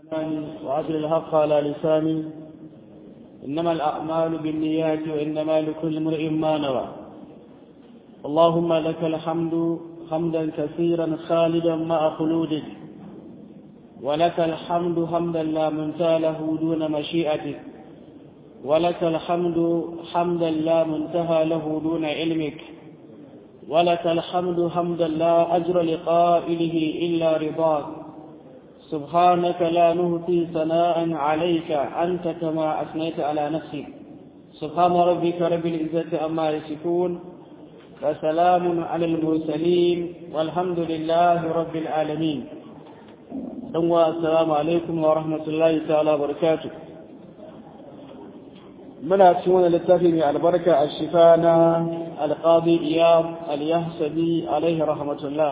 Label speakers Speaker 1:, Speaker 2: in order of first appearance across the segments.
Speaker 1: وأجل الحق على لساني إنما الأعمال بالنيات وإنما لكل امرئ ما نوى اللهم لك الحمد حمدا كثيرا خالدا مع خلودك ولك الحمد حمدا لا منتهى له دون مشيئتك ولك الحمد حمدا لا منتهى له دون علمك ولك الحمد حمدا لا أجر لقائله إلا رضاك سبحانك لا نهتي ثناء عليك أنت كما أثنيت على نفسك سبحان ربك رب العزة عما يصفون وسلام على المرسلين والحمد لله رب العالمين السلام عليكم ورحمة الله تعالى وبركاته muna cikin wani littafi mai albarka a shifa na alƙadi iyam al-yahsabi alaihi rahmatullah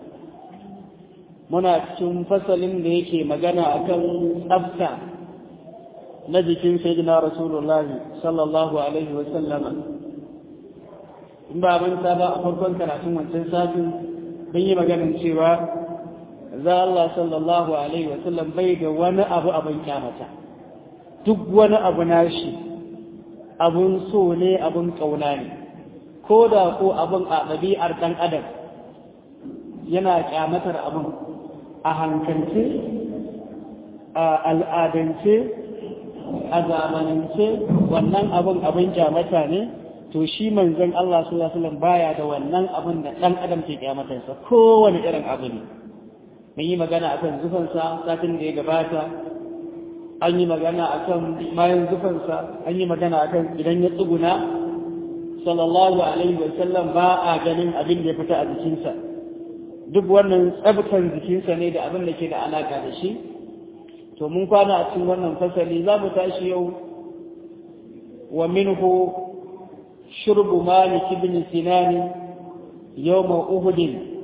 Speaker 1: muna cikin fasalin da yake magana akan tsafta na jikin sayyidina rasulullahi sallallahu alaihi wa sallama in ba manta ba a farkon karatun wancan satin mun yi maganin cewa za Allah sallallahu alaihi wa sallam bai da wani abu abin kyamata duk wani abu nashi abun so ne abun ƙauna ne ko da ko abun a ɗabi'ar ɗan adam yana ƙyamatar abun a hankalce a al'adance a zamanance wannan abun abun ƙyamata ne to shi manzon Allah sallallahu alaihi wasallam baya da wannan abun da ɗan adam ke ƙyamatarsa kowane irin abu ne mun yi magana akan zufansa satin da ya gabata an yi magana a kan mayan zufansa an yi magana a kan idan ya tsuguna sallallahu alaihi wasallam ba a ganin abin da ya fita a jikinsa duk wannan tsabtan jikinsa ne da abin da ke da alaka da shi to mun kwana a cikin wannan fasali za mu tashi yau wa minhu shurbu malik ibn sinan yawma uhud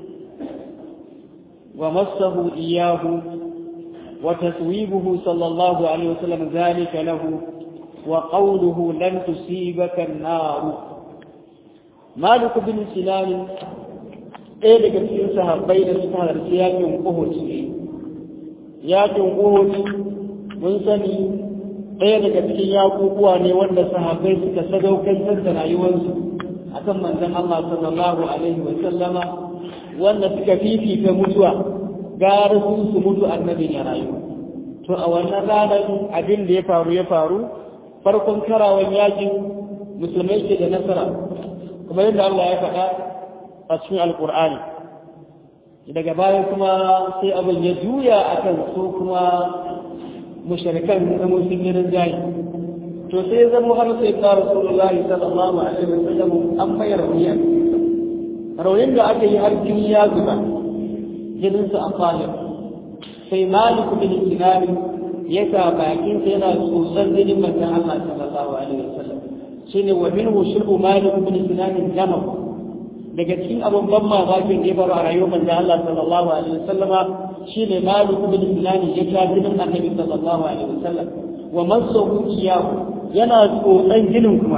Speaker 1: wa massahu iyahu وتثويبه صلى الله عليه وسلم ذلك له وقوله لن تصيبك النار مالك بن سنان ɗaya daga cikin sahabbai da suka halarci yakin Uhud ne yakin Uhud mun sani ɗaya daga cikin yakukuwa ne wanda sahabbai suka sadaukantar da rayuwarsu akan manzon Allah sallallahu alaihi wa sallama wanda suka fifita mutuwa gara su su mutu annabin ya rayu to a wannan ranar abin da ya faru ya faru farkon karawan yakin musulmai ke da nasara kuma yadda Allah ya faɗa a cikin alkur'ani daga baya kuma sai abin ya juya akan su kuma mushrikan da musulmi rinjaye to sai ya zama har sai ka rasulullahi sallallahu alaihi wasallam an bayar rauniya raunin da aka yi har jini ya zuba jininsa a fahim sai malik bin sinani ya sa bakin sa yana tsotsar jinin manzon Allah sallallahu alaihi wasallam shine wa minhu shirbu malik bin sinani dama daga cikin abun ban mamakin da ya faru a rayuwar manzon Allah sallallahu alaihi wasallam shine malik bin sinani ya sha jinin annabi sallallahu alaihi wasallam wa masahu iyahu yana tsotsan jinin kuma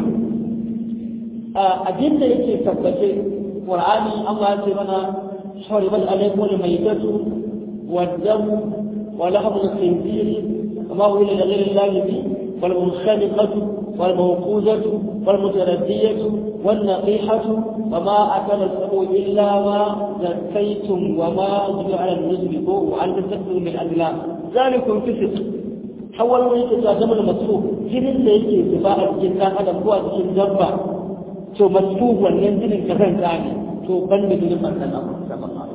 Speaker 1: a abin da yake tabbace qur'ani Allah ya ce mana حرمت عليكم الميتة والدم ولحم الخنزير وما هو لغير الله به والمنخنقة والموقوذة والمتردية والنقيحة وما أكل السبع إلا ما زكيتم وما جمع على النسب وأن تستكبروا من الأدلام ذلكم فسق حول من يتجاذب المسفوح جنين da yake zuba a cikin dan adam ko a cikin dabba to masfuh wannan jinin kazan ne to ban da jinin manzon Allah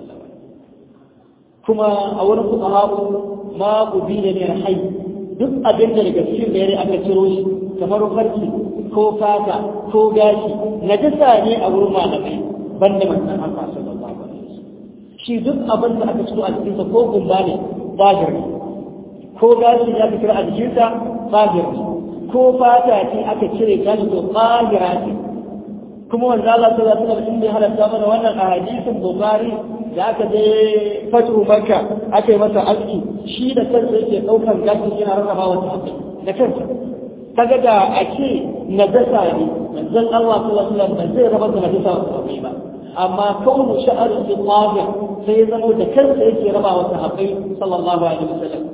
Speaker 1: kuma a wani fuqaha ma ubida ne hayy duk abin da daga cikin bayani aka ciro shi kamar farki ko fata ko gashi najasa ne a wurin malamai ban da manzon Allah sallallahu alaihi wasallam shi duk abin da aka ciro a cikin sa ko gumba ne zahir ne ko gashi ya aka ciro a jikin sa zahir ne ko fata ce aka cire gashi to zahira ce kuma wanda Allah sallallahu alaihi wasallam bai halatta mana wannan a hadisin Bukhari da aka je fatu Makka aka yi masa aski shi da kansa yake daukan gashi yana rarraba wa sahabbai da kansa kaga da ake najasa ne manzon Allah sallallahu alaihi wasallam ba zai raba da najasa wa sahabbai ba amma kaunu sha'ar bi tahir sai ya zama da kansa yake raba wa sahabbai sallallahu alaihi wasallam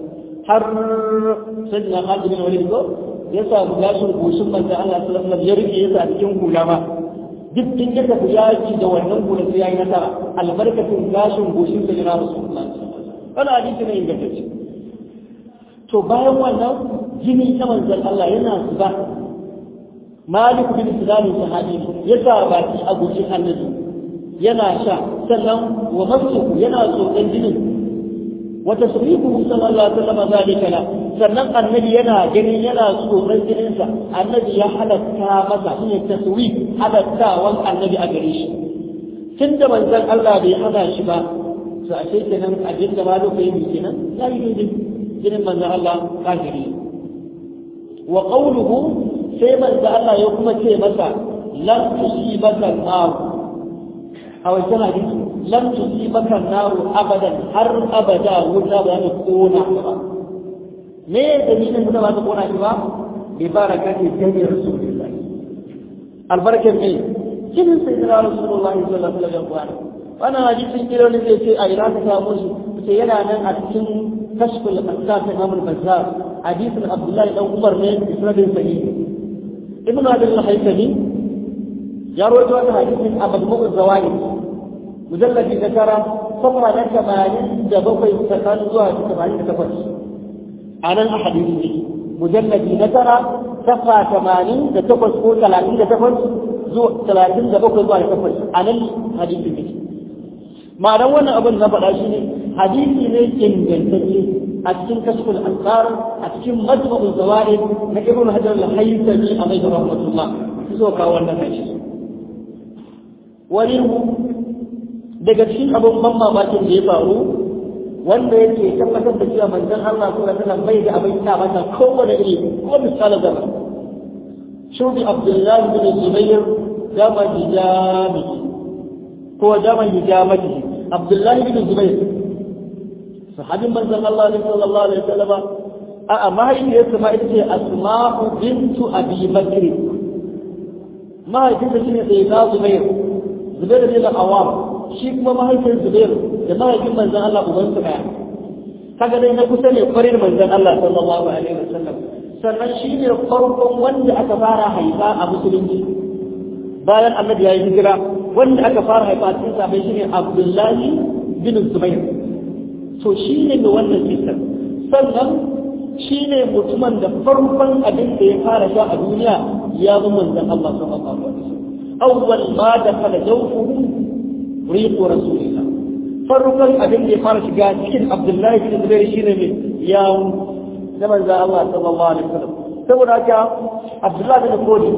Speaker 1: har sayyidina Khalid bin Walid ko ya samu gashin goshin manzo Allah sallallahu alaihi wasallam ya rike yasa a cikin hula ma duk in ya tafi yaki da wannan hula sai yayi nasara albarkatun gashin goshin sa yana Rasulullah wannan hadisi ne ingantacce to bayan wannan jini ta manzon Allah yana zuba Malik bin Sinan sahabi ya sa baki a goshin annabi yana sha sannan wa masu yana tsotsan jinin wata surihu sallallahu alaihi wasallam zalika la sannan annabi yana ganin yana tsoron jininsa annabi ya halatta masa shine taswif halattawan annabi a gare shi tunda manzon Allah bai hana shi ba to a ce kenan abin da malo kai bi kenan ya yi daidai jinin manzon Allah kafiri wa qawluhu sai manzon Allah ya kuma ce masa lan tusibaka nar a wajen hadisi lam tusibaka naru abadan har abada wuta ba ta kona ba me dalilin wuta ba ta kona shi ba bi barakati jami rasulullah albarkan me kinin sai da rasulullah sallallahu alaihi wasallam wannan hadisin kiro ne zai ce a ina ka samu shi sai yana nan a cikin kashful asaf ta Imam al-Bazzar hadisin Abdullahi dan Umar ne isnadin sahih ibn Abi al-Haythami ya rawaito wannan hadisin a Majmu' al-Zawaid mujalladi na tara safra na tamanin da bakwai tsakanin zuwa tamanin da takwas a nan a hadisi ne mujalladi na tara safra tamanin da takwas ko talatin da takwas zuwa talatin da bakwai zuwa da takwas a nan hadisi ne ma'anar wannan abin na faɗa shi ne hadisi ne ingantacce a cikin kashful ansar a cikin majma'ul zawaid na ibn hajar al-haythami alaihi rahmatullah so ka wannan hadisi wani daga cikin abin ban mamakin da ya faru wanda yake tabbatar da cewa manzon Allah sallallahu alaihi wasallam bai da abin ta mata kowane iri ko misalin zama shubi Abdullah bin Zubair dama hijami ko dama hijamati Abdullah bin Zubair sahabin manzon Allah sallallahu alaihi wasallam a a mahaifiyarsa ma ita ce Asma'u bintu Abi Bakr mahaifinsa shine Sayyida Zubair Zubair bin Awam shi kuma mahaifin Zubair da mahaifin manzon Allah uban su daya kaga dai na kusa ne kwarin manzon Allah sallallahu alaihi wasallam sannan shi ne farkon wanda aka fara haifa a musulunci bayan annabi ya yi hijira wanda aka fara haifa a cikin sabai shine Abdullahi bin Zubair to shi ne mai wannan kisan sannan shi ne mutumin da farkon abin da ya fara sha a duniya ya bi manzon Allah sallallahu alaihi wasallam awwal ma dakhala jawfuhu riqu rasulillah farkon abin da ya fara shiga cikin Abdullahi bin Zubair shine ne ya da manzo Allah sallallahu alaihi wasallam saboda haka Abdullahi bin Kodi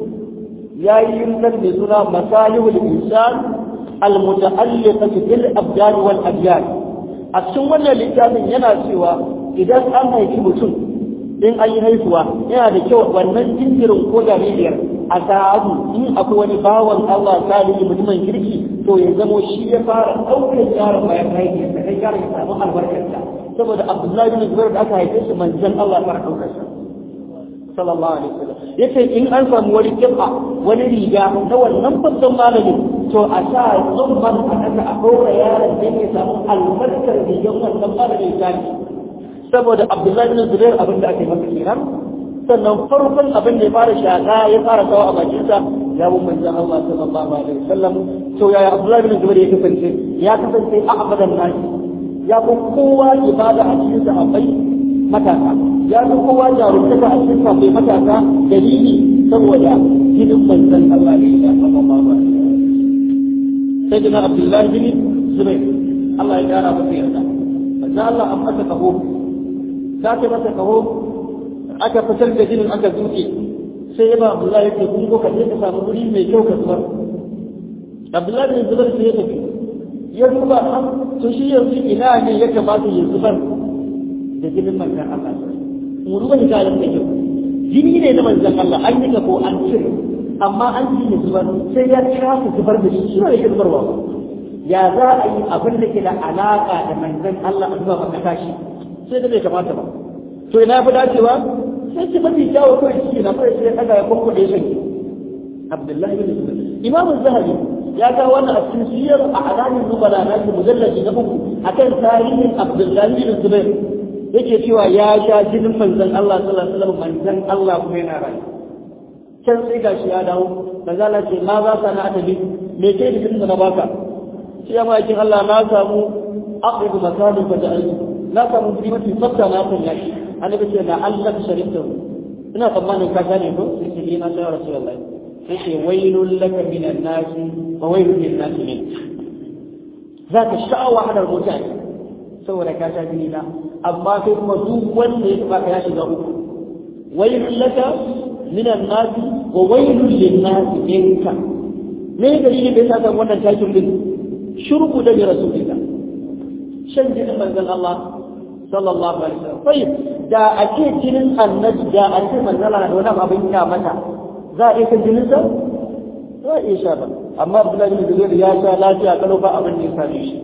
Speaker 1: ya yi yunnan mai suna masalihul insan almuta'alliqatu bil abdan wal adyan a cikin wannan littafin yana cewa idan an haifi mutum in an yi haihuwa yana da kyau wannan jinjirin ko jaririyar a sa'adu in akwai wani bawan Allah salihu mutumin kirki to ya zamo shi ya fara ɗaukar yaron bayan haihuwa da kai yaron ya samu albarkarsa saboda Abdullahi bin Zubair da aka haife shi manzon Allah ya fara ɗaukar sa sallallahu alaihi wasallam yace in an samu wani kifa wani riga na wannan babban malamin to a sa tsumman a kasa a ɗora yaron dan ya samu albarkar rigar wannan malamin sani saboda Abdullahi bin Zubair abin da ake masa kenan sannan farkon abin da ya fara shaka ya fara sawa a bakinsa ya bin manzon Allah sallallahu alaihi wasallam to yaya Abdullahi bin Zubair ya kasance ya kasance a abadan nashi ya fi kowa ibada a cikin sahabbai matasa ya fi kowa jarumtaka a cikin sahabbai matasa dalili saboda jinin manzon Allah ne ya sallallahu alaihi wasallam sai dina Abdullahi bin Zubair Allah ya kara masa yarda manzon Allah an masa kaho za ta masa kaho aka fitar da jinin aka zuke sai ya ba Abdullahi ya ce kun ko ka je ka samu guri mai kyau ka zubar Abdullahi bin Zubair sai ya tafi ya duba an to shi yanzu ina ne ya kamata ya zubar da jinin manzan Allah mu duba hikayen da kyau jini ne na manzan Allah an yi ko an cire amma an ji ya zubar sai ya kira su zubar da shi shi ne ya zubarwa ba ya za a yi abin da ke da alaka da manzan Allah a zuba maka tashi sai da bai kamata ba to ina fi dacewa sai ce mafi kyawu kawai shi na fara sai ya ɗaga ya kwakwaɗe shi Abdullahi bin Zubair Imam Zahabi ya ga wannan a cikin siyar a alamin nubala na shi mujallaji na uku akan tarihin Abdullahi bin Zubair yake cewa ya sha jinin manzon Allah sallallahu alaihi wasallam manzon Allah kuma yana rayu can sai gashi ya dawo manzon Allah ce ma za ka na adabi me ke da jinin da na baka shi ya ma'aikin Allah na samu aqibu masalin fa ja'altu na samu guri mafi tsafta na kan yaki annabi ce na Allah sharifta ina tsammanin ka gane ko sai ce ina sai rasulullahi sai ce wailul laka minan nasi wa wailul lin nasi min zaka sha'awa hadar mutane saboda ka sha jini na amma kai kuma duk wanda ya taba ka ya shiga uku wailul laka minan nasi wa wailul lin nasi minka me dalili da yasa kan wannan takin din shurbu da rasulillah shan jinin manzon Allah sallallahu alaihi wasallam sai da ake jinin annabi da ake manzon Allah da wani abin ya mata za a iya kan jinin sa za a iya sha ba amma Abdullahi bin Zubair ya sha lafiya kalau ba abin da ya same shi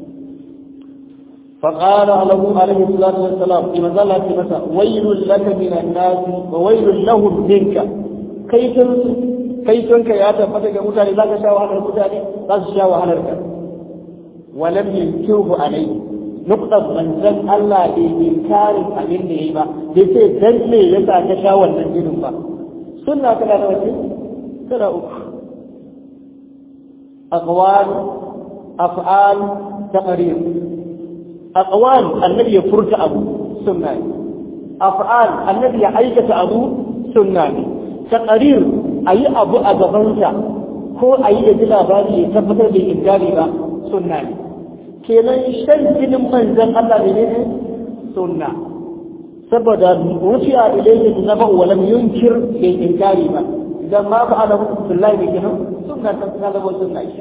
Speaker 1: فقال له عليه الصلاة والسلام لما قال مسا ويل لك من الناس وويل لهم منك كيف كيف يا تفتك متاني ذاك شاء وحنا المتاني ذاك شاء وحنا الكلام ولم ينكره عليه نقطة من ذن الله بإنكار أمين نهيبا بيسي ذن لي يسا تشاوى النجل با سنة كلا نوتي كلا أخ أقوال أفعال تقرير أقوال النبي يفرج أبو سنة أفعال النبي يعيكة أبو سنة تقرير أي أبو أبغنسا ko a yi da ji labari ya tabbatar da inkari ba sunna ne kenan shan jinin manzan Allah ne ne sunna saboda rufi'a ilayhi naba wa lam yunkir bai inkari ba idan ma fa ana billahi bi kenan sunna ta ta zama sunna shi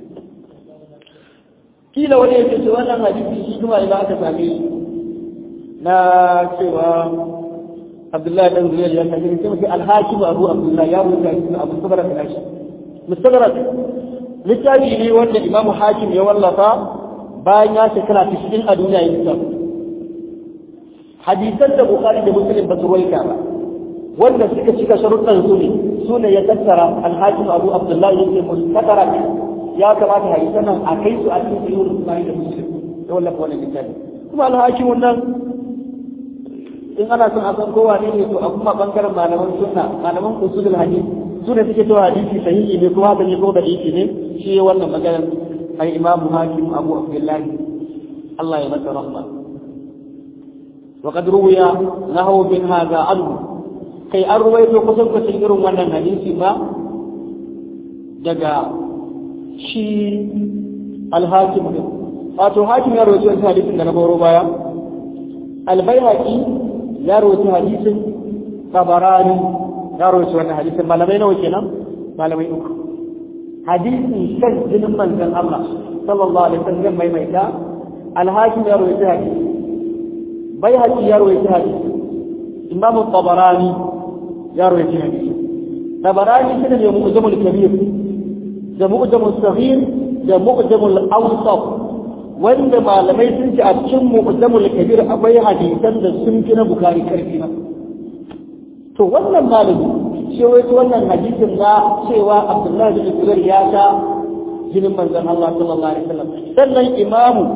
Speaker 1: kila wani yake ce wannan hadisi shi kuma idan aka same shi na cewa Abdullahi dan Zubair ya kace sai muke al-Hakim Abu Abdullah ya rubuta shi Abu Sabra da shi mustadrak littafi ne wanda Imam Hakim ya wallafa bayan ya shekara 90 a duniya ya littafi hadisan da Bukhari da Muslim ba su rawaita ba wanda suka cika sharuɗan su ne su ne ya tattara al-Hakim Abu Abdullah yake mustadrak ya kamata hadisan nan a kai su a cikin sahih Bukhari da Muslim ya wallafa wannan littafi kuma al-Hakim wannan in ana son a san kowa ne ne to a kuma bangaren malaman sunna malaman usulul hadith su ne suke cewa hadisi sahihi ne kuma haka ne ko hadisi ne shi wannan maganar ai imam hakim abu abdullah Allah ya masa rahma wa qad ruwiya nahu bin hadha anhu kai an ruwaito kusan kusan irin wannan hadisi ba daga shi al-hakim ne wato hakim ya rawaito hadisin da na baro baya al-baihaqi ya rawaita hadisin tabarani ya rawaita wannan hadisin malamai nawa kenan malamai uku hadisin shan jinin manzon Allah sallallahu alaihi wasallam mai mai da alhakim ya rawaita hadisi bai haji ya rawaita hadisi imamu tabarani ya rawaita hadisi tabarani shi ne mu'jamul kabir da mu'jamul saghir da mu'jamul awsat wanda malamai sun ce a cikin mu'jamul kabir akwai hadisan da sun fi na bukari karfi na to wannan malami shi wai wannan hadisin na cewa abdullahi bin zubair ya ta jinin manzon Allah sallallahu alaihi wasallam sannan imamu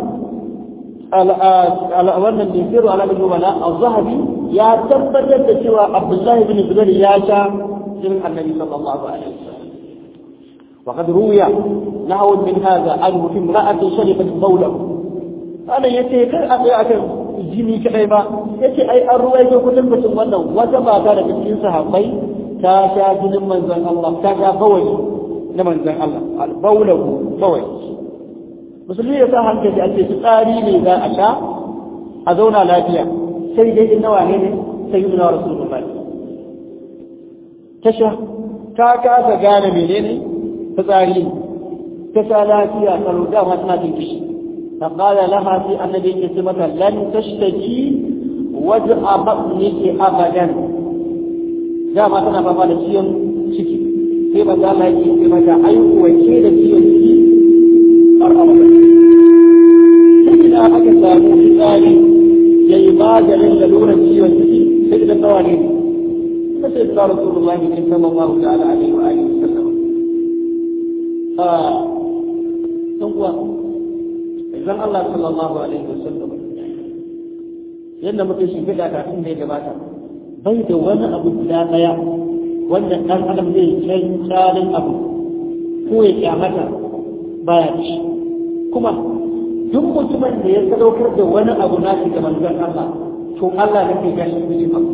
Speaker 1: wannan bin siru ala bin wala az-zahabi ya tabbatar da cewa abdullahi bin zubair ya ta jinin annabi sallallahu alaihi wasallam وقد روي نحو من هذا عنه في امرأة شربت بوله أنا يتي كان أبي أكل jini kadai ba yace ai an ruwaito kudin mutum wannan wata mata da cikin sahabbai ta sha jinin manzon Allah ta sha bawai na manzon Allah al-bawlahu bawai musulmi ya sa hankali ake tsari ne za a sha a zauna lafiya sai dai in nawa ne ne sai yi rasulullahi ta sha ta kasa gane menene fitsari ta sha lafiya tsaro dama tana jin kishi فقال لها في النبي كسمة لن تشتكي وجع بطنك أبدا جاء ما تنا فما لسيون شكي في مجال هذه في مجال أي وكيل سيون شكي أرأب سيدنا أكسا مفتالي يباد للذون سيون شكي سيدنا النوانين فسيدنا رسول الله صلى الله تعالى عليه وآله وسلم آه ثم manzon Allah sallallahu alaihi wasallam yadda muke shimfiɗa kafin da ya gabata bai da wani abu guda ɗaya wanda ɗan adam zai kai tsarin abu ko ya kyamata baya da shi kuma duk mutumin da ya sadaukar da wani abu na shi ga manzon Allah to Allah ne ke gashi cikin abu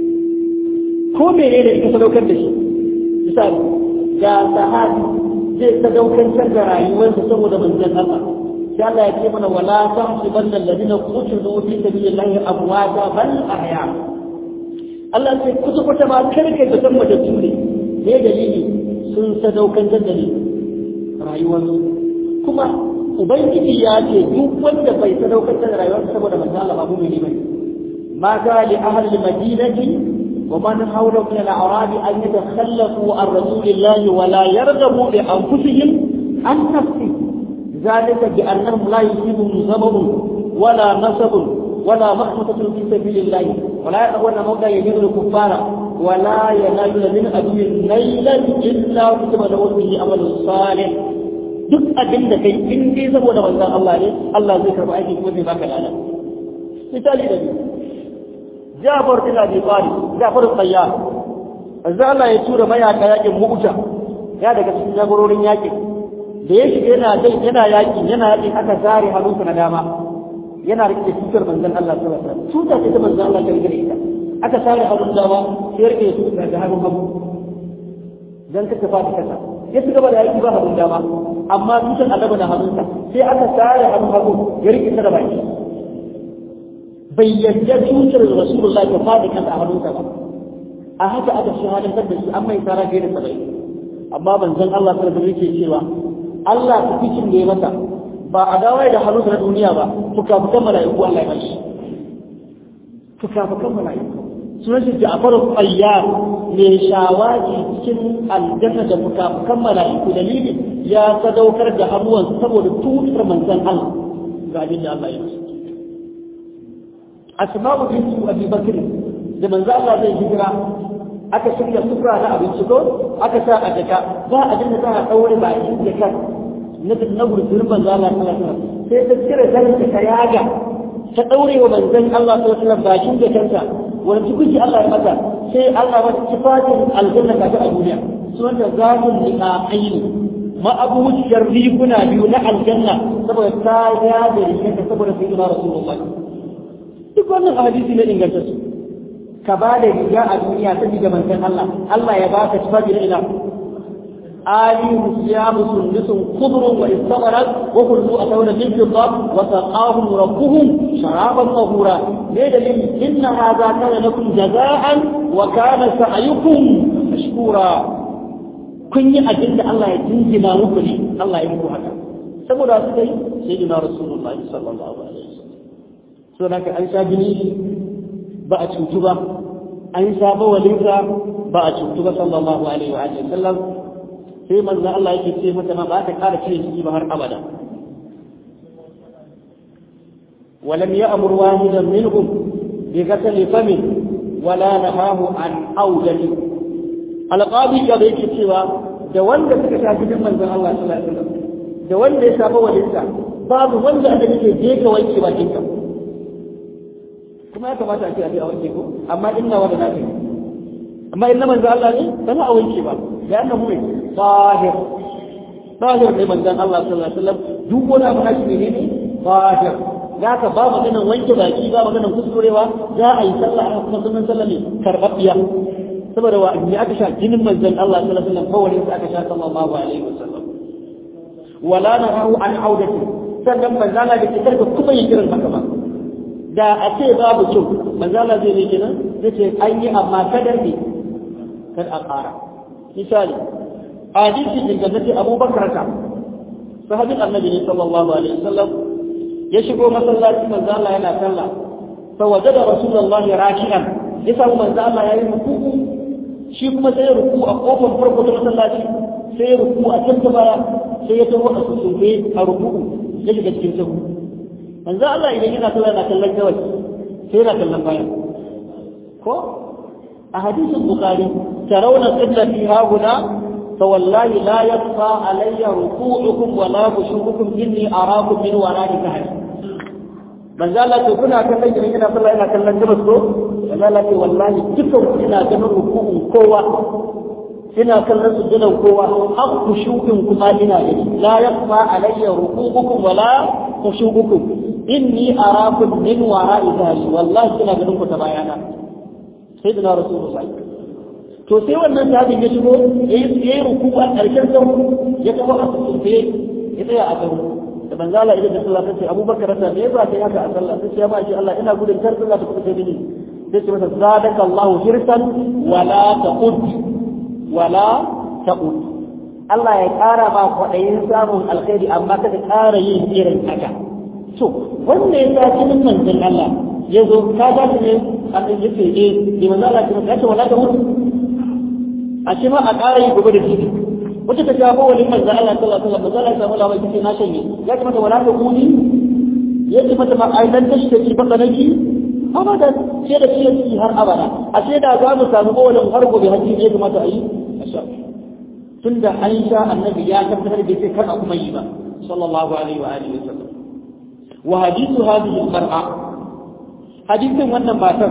Speaker 1: ko mene ne ka sadaukar da shi misali ga sahabi zai sadaukantar da rayuwarsa saboda manzon Allah sai Allah ya ce mana wala tahsibanna alladhina qutilu fi sabilillahi amwata bal ahya Allah sai kusa kusa ba karkai da san matattu ne me dalili sun sadaukantar da ni rayuwarsu kuma ubangiji ya ce duk wanda bai sadaukantar da rayuwarsa saboda manzon Allah ba mu ne bane ma ga li ahli al-madinati ومن حولهم من الأعراب أن يتخلفوا عن رسول الله ولا يرغبوا بأنفسهم عن نفسه ذلك بأنهم لا يصيبهم ظمأ ولا نصب ولا مخمصة في سبيل الله ولا يقوون موضع يجد الكفار ولا ينالون من أدو ليلا إلا كتب له به عمل صالح duk abin da kai in dai saboda manzon Allah ne Allah zai karba aiki kuma zai baka lada misali da biyu Jafar bin Abi Talib Jafar Sayyar manzo Allah ya tura mayaka yakin Mu'ta ya daga cikin jagororin yakin da ya shiga yana dai yana yaki yana yaki aka zare hannunsa na dama yana rike tutar manzon Allah sallallahu alaihi wasallam tutar ta manzon Allah ta rike ita aka sare hannun dama sai rike tutar da hannun hagu dan ka tafi kasa ya ci gaba da yaki ba hannun dama amma tutar Allah da hannunsa sai aka sare hannun hagu ya rike ta da baki bai yadda tutar Rasulullah ta fadi kansa a hannunsa ba a haka aka shahadantar da shi an mai tsara fiye da saba'in amma banzan Allah sallallahu alaihi yake cewa Allah ta cikin da ya masa ba a dawai da hannunsa na duniya ba fuka-fukan mala'iku Allah ya bashi fuka-fukan mala'iku sunan shi Ja'far Qayyar mai shawaki cikin aljanna da fuka-fukan mala'iku dalili ya sadaukar da hannuwan saboda tutar manzan Allah ga abin da Allah ya masa Asma'u bintu Abi Bakr da manzo Allah zai hijira aka shirya sufura na abinci ko aka sa a jaka ba a dinga za a daure ba a cikin jaka na na gurgurin manzo Allah sallallahu alaihi wasallam sai ta cire zanin ta yaga ta daure wa manzon Allah sallallahu alaihi wasallam bakin jakarta wani tukuci Allah ya mata sai Allah wata sifatin aljanna ka ta a duniya sunanta zatul liqa'aini ma abuciyar riguna biyu na aljanna saboda ta yaga rikinta saboda sayyidina rasulullahi duk wannan hadisi ne ingantacce ka ba da riga a duniya saboda manzon Allah Allah ya baka tufafi na ina ali musiyamu sundusun khudrun wa istabarat wa kullu atawna min fidda wa saqahum rabbuhum sharaban tahura ne dalil inna hadha kana lakum jazaan wa kana sa'yukum mashkura kun yi abin da Allah ya jinjina muku ne Allah ya muku haka saboda su kai sayyidina rasulullahi sallallahu alaihi wasallam so naka an sha bini ba a cutu ba an saba walinsa ba a cutu ba sallallahu alaihi wa alihi sallam sai manzo Allah yake ce mata ma ba ta kara cire shi ba har abada ولم يأمر واحدا منهم بغسل فم ولا نهاه عن أوجه القاضي ya da yake cewa da wanda suka shafi bin manzon Allah sallallahu alaihi wasallam da wanda ya saba walinsa babu wanda da yake je ka wanke bakin ka kuma ya kamata a ce a ce a wanke ko amma inna wa da nafi amma inna manzo Allah ne ba za a wanke ba da annahu ne zahir zahir ne manzon Allah sallallahu alaihi wasallam duk wani abu nashi ne ne zahir za ka ba maganan wanke baki ba maganan kuskurewa za a yi sallah a kuma sunan sallah ne karɓaɓɓiya saboda wa ne aka sha jinin manzon Allah sallallahu alaihi wasallam kawai sai aka sha sallallahu alaihi wasallam wala nahu an audati sannan manzon Allah da ke karka kuma yin kiran haka ba da a ce babu kyau manzala zai ne kenan zai ce an yi amma kada ne kad a ƙara misali a hadisi ingantacce abubakar ka sahabin annabi ne sallallahu alaihi wasallam ya shigo masallaci manzala yana sallah fa wajada rasulullahi raki'an ya samu manzala yayi ruku'u shi kuma sai ya ruku a kofar farko ta masallaci sai ya ruku a can baya sai ya tawo a susufe a ruku'u ya shiga cikin sahu manzo Allah idan yana sallah yana kallon gawai sai yana kallon baya ko a hadisin bukhari tarawna qiblati hauna fa wallahi la yaqfa alayya ruku'ukum wa la khushu'ukum inni arakum min wara'i kahri manzo Allah ce kuna kallon gidan ina sallah ina kallon gabas ko manzo Allah ce wallahi dukkan ku ina ganin ruku'un kowa ina kallon sujudan kowa har khushu'in kuma ina gani la yaqfa alayya ruku'ukum wala khushu'ukum inni arakum min wara'i dhahri wallahi ina ganin ku ta bayana sayyidina rasulullahi to sai wannan sahabin ya shigo yayi ruku'u a karshen sahu ya tafi a tsaye ya tsaya a garu da banza Allah idan da sallah ta ce Abubakar ta me yasa kai haka a sallah sai ya ba shi Allah ina gudun kar sallah ta kusa mini sai ce masa zadaka Allah hirsan wala taqud wala taqud Allah ya ƙara ma kwaɗayin samun alkhairi amma kada ƙara yin irin haka to wanda ya sa cikin manzon Allah ya zo ka ga ne an yi ce eh ni manzo Allah ya ce wala taqud a shi ma a ƙara yi gobe da shi wata ta jawo wani manzo Allah sallallahu alaihi wasallam manzo Allah sallallahu alaihi wasallam na shanye ya ce mata wala ta kuni ya ce mata ma ai dan tashi take baka naki abada sai da shi har abada a sai da za mu samu wannan har gobe haji ne kuma ta yi tunda an sha annabi ya tabbatar da sai kar a kuma yi ba sallallahu alaihi wa alihi wasallam wa hadithu hadhihi al-mar'a hadithin wannan matar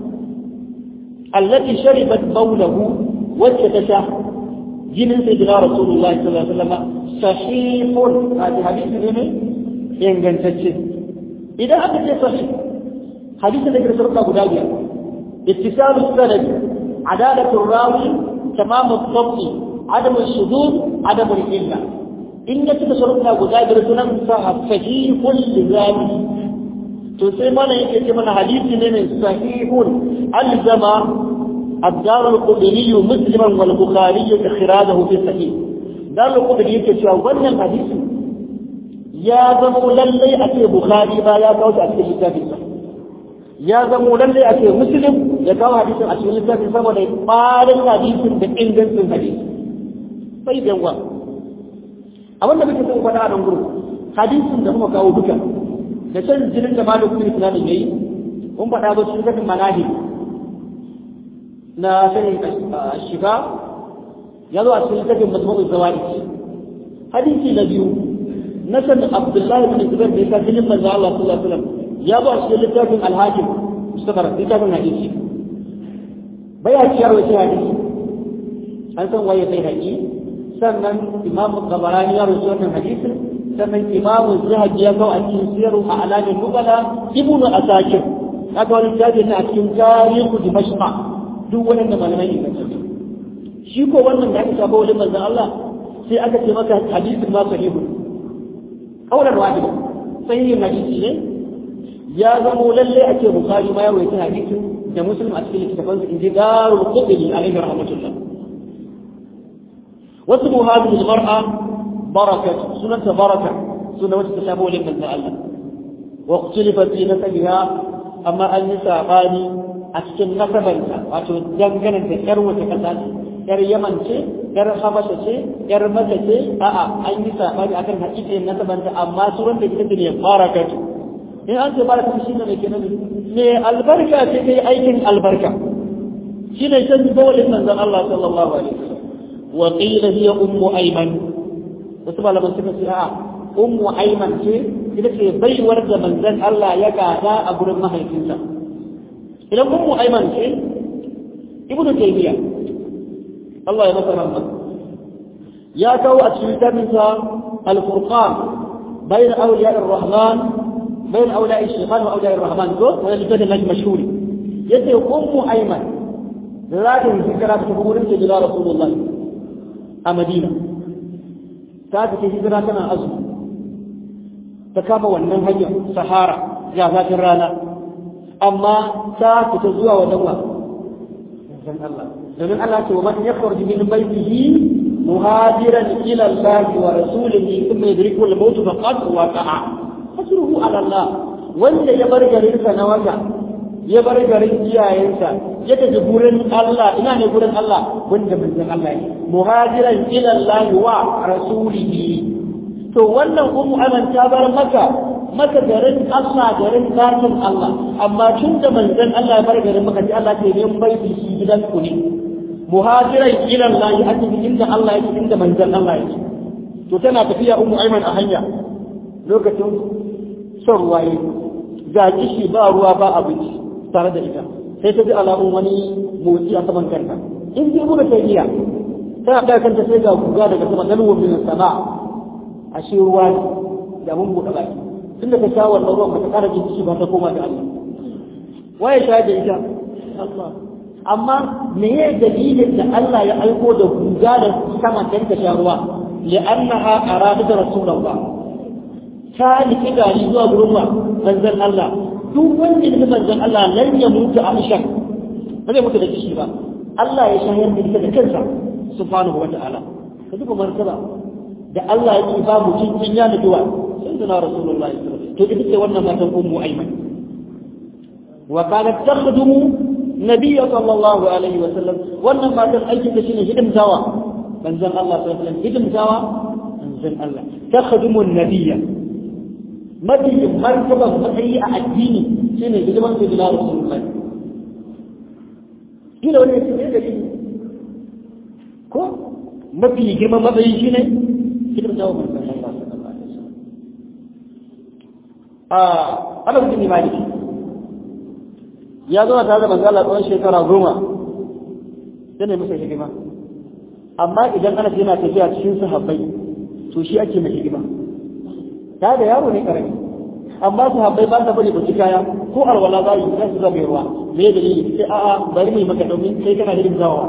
Speaker 1: allati sharibat bawlahu wacce ta sha jinin sai jira rasulullahi sallallahu alaihi wasallam sahihun hadi hadisi ne ne ingantacce idan aka ce sahih hadisi da ke sarka guda biyar ittisalu sanad adalatu rawi tamam al-dhabt adam al-shudud adam al-illa in ya cika sarka guda biyar sunan sa sahihun lizami to sai mana yake ce mana hadisi ne mai sahihun alzama الدار القدري مسلما والبخاري إخراجه في الصحيح دار القدري يكتشف وانا الحديث يا زمو للي أتي بخاري ما يا كوش أتي كتاب الصحيح يا زمو للي أتي مسلم يا كوش حديث أتي كتاب الصحيح ولا يقال الحديث بإنجن في الحديث طيب يا الله abin da muke son faɗa a nan gurin hadisin da muka kawo duka da can jinin da malamin islamin yayi mun faɗa ba su zafin manahib na sanin shiga ya zo a cikin littafin mazmu'ul zawadi hadisi na biyu na san abdullahi bin zubair da yasa jinin manzo Allah sallallahu alaihi wasallam ya zo a cikin littafin al-hakim mustabar littafin hadisi baya ciyar wace hadisi an san waye sai haƙi sannan imamu gabarani ya rubuta wannan hadisin sannan imamu zahabi ya kawo a cikin siyaru a alamin nubala ibnu asakir haka wani littafi ne a cikin tarihu dimashqa duk waɗanda malamai ne kan shi ko wannan da aka shafa wajen manzon Allah sai aka ce maka hadisin ma sahihu kaulan wahida sahihin hadisi ne ya zamo lalle a ce bukari ma ya rawaita hadisin da muslim a cikin littafin su inji darul qudni alaihi rahmatullah wasu muhadin mar'a barakat sunanta baraka sunan wacce ta shafa wajen manzon Allah wa ikhtilafat fi nasabiha amma an yi sabani a cikin nasabanta wato dangane da yar wata kasa ce yar yaman ce yar habasha ce yar maka ce a'a an yi sabani akan hakikin nasabanta amma suran da ita ne barakatu in an ce barakatu shi ne ke nabi ne albarka ce kai aikin albarka shi ne shan bawalin manzon Allah sallallahu alaihi wasallam wa qila hiya ummu ayman wasu malaman suka ce a'a ummu ayman ce ita ce baiwar da manzon Allah ya gada a gurin mahaifinsa idan ummu ayman ce ibnu taymiya Allah ya masa rahma ya kawo a cikin littafinsa al-furqan bayn awliya ar-rahman bayn awliya ash-shaytan wa awliya ar-rahman ko wani littafin nashi mashhuri yace ummu ayman za ta yi hijira ta tafi wurin sayyidina rasulullah a madina ta tafi hijira tana azumi ta kama wannan hanyar sahara ya zafin rana amma ta fita zuwa wajen wa dan Allah domin Allah ce wa man yakhruj min baytihi muhajiran ila Allah wa rasulihi thumma yudriku al-maut faqad waqa'a hasruhu ala Allah wanda ya bar garin sa na wata ya bar garin iyayensa ya tafi gurin Allah ina ne gurin Allah wanda manzon Allah ne muhajiran ila Allah wa rasulihi to wannan ummu aman ta bar maka maka garin Allah garin zakin Allah amma tun da manzon Allah ya bar garin maka ji Allah ce min bai shi gidan ku ne muhajiran ila Allah a cikin inda Allah yake inda manzon Allah yake to tana tafiya ummu Aiman a hanya lokacin son ruwaye ga kishi ba ruwa ba abinci tare da ita sai ta ji alamun wani motsi a saman kanta in ji mu da ta iya tana ɗaga kanta sai ga guga daga sama dalwar min sama a shi ruwa ne da mun buɗe baki tun da ta sha wannan ruwan ba ta ƙara jin kishi ba ta koma da Allah waye sha da ita Allah amma me ya dalilin da Allah ya aiko da guga da sama dan ta sha ruwa li'annaha aradat rasulullah ta niki gari zuwa gurin wa manzon Allah duk wanda ya manzon Allah lan ya mutu a shan ba zai mutu da kishi ba Allah ya shayar da ita da kansa subhanahu wa ta'ala ka duba martaba da Allah ya ba mu cikin ya nufi wa sayyidina rasulullahi to ita ce wannan matan ummu ayman wa kanat takhdumu nabiy sallallahu alaihi wa sallam wannan matan aikin da shine hidimtawa manzon Allah sallallahu alaihi wa sallam hidimtawa manzon Allah takhdumu nabiyya mafi martaban matsayi a addini shine hidiman sayyidina rasulullahi kila wani ya ce ko mafi girman matsayi shi ne kitar jawo manzan Allah sallallahu alaihi wasallam a ana mutum imani ya zo tare da manzan Allah tsawon shekara goma sai ne masa hidima amma idan ana yana tafiya cikin sahabbai to shi ake mai hidima ta da yaro ne karami amma sahabbai ba ta bari ba ci kaya ko alwala za yi za su zama ruwa me dalili sai a'a bari mu yi maka domin sai kana hidimtawa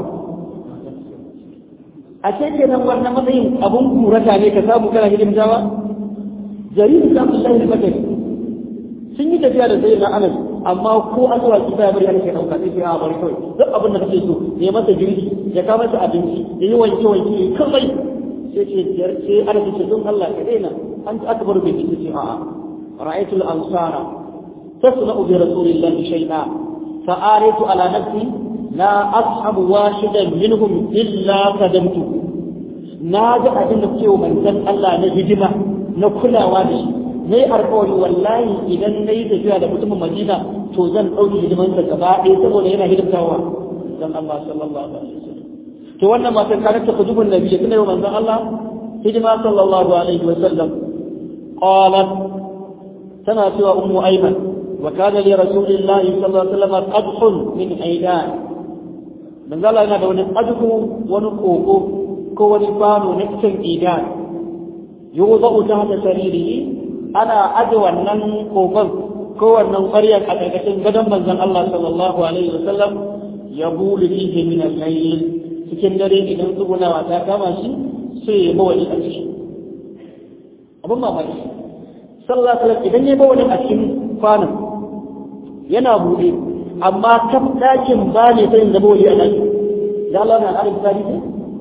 Speaker 1: a ce kenan wannan matsayin abun kurata ne ka samu kana hidimtawa jaririn da Abdullahi da Bakari sun yi tafiya da sayyidina Anas amma ko an zuwa ki baya bari ana kai dauka sai a bari kawai duk abin da kake so ya masa girki ya kawo masa abinci ya yi wanke wanke kawai sai ce sai Anas ce don Allah ka daina an ta akbar bai ce ce a'a ra'aytul ansara tasna'u bi rasulillahi shay'a fa'aritu ala nafsi la ashabu washidan minhum illa kadamtu na ga abin da cewa manzon Allah na hidima na kulawa da shi nayi alƙawari wallahi idan nayi tafiya da mutumin Madina to zan dauki hidiman sa gaba ɗaya saboda yana hidimtawa dan Allah sallallahu alaihi wasallam to wannan matan kana ta kujubun nabi ya tana manzon Allah hidima sallallahu alaihi wasallam qalat tana cewa ummu ayman wa kana li rasulillahi sallallahu alaihi wasallam qadhun min aidan manzo Allah yana da wani ajku wani koko ko wani bano na cikin idan yuzu ta hada sariri ana aje wannan kokon ko wannan ƙwaryar a ƙarƙashin gadon manzon Allah sallallahu alaihi wasallam ya bulu fihi min al-layl cikin dare idan tsugunawa ta kama shi sai ya bawa a ciki abin mamaki sallallahu alaihi wasallam idan ya bawa a cikin kwanan yana buɗe amma kaf ɗakin ba ne sai zama wani a ɗaki da Allah na ƙarin tsari ne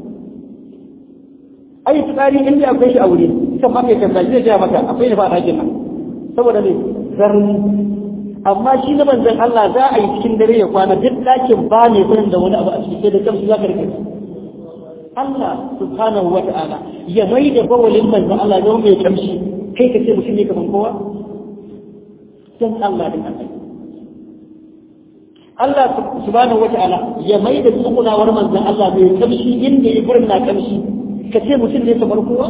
Speaker 1: ai tsari in da akwai shi a wuri kan ma kai kanta zai ja maka akwai ne ba a ɗakin nan saboda ne zarni amma shi na manzon Allah za a yi cikin dare ya kwana duk ɗakin ba ne sai da wani abu a ciki sai da kamshi za ka rike Allah subhanahu wa ta'ala ya mai da bawalin manzon Allah zama mai kamshi kai ka ce mutum ne kaman kowa dan Allah din Allah Allah subhanahu wa ta'ala ya mai da tsugunawar manzon Allah mai kamshi inda ya gurin na kamshi ka ce mutum ne kamar kowa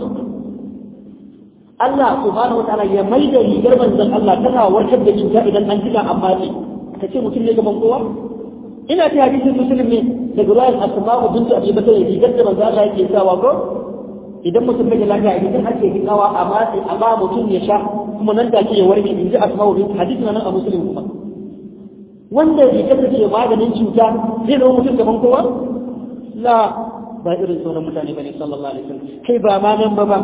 Speaker 1: Allah subhanahu wa ta'ala ya mai da rigar manzon Allah tana warkar da cuta idan an jika amma ce ka ce mutum ne kamar kowa ina ta hadisin muslim ne daga ruwan asma'u bintu abi bakr rigar da manzon Allah yake sawa ko idan mutum bai lafiya idan ake hikawa a matsi a ba mutum ya sha kuma nan da ke ya warke in ji asma'u bintu hadisin nan a muslim kuma wanda bai kasance maganin cuta zai zama mutum gaban kowa la ba irin sauran mutane bane sallallahu alaihi wasallam kai ba ma nan ba ba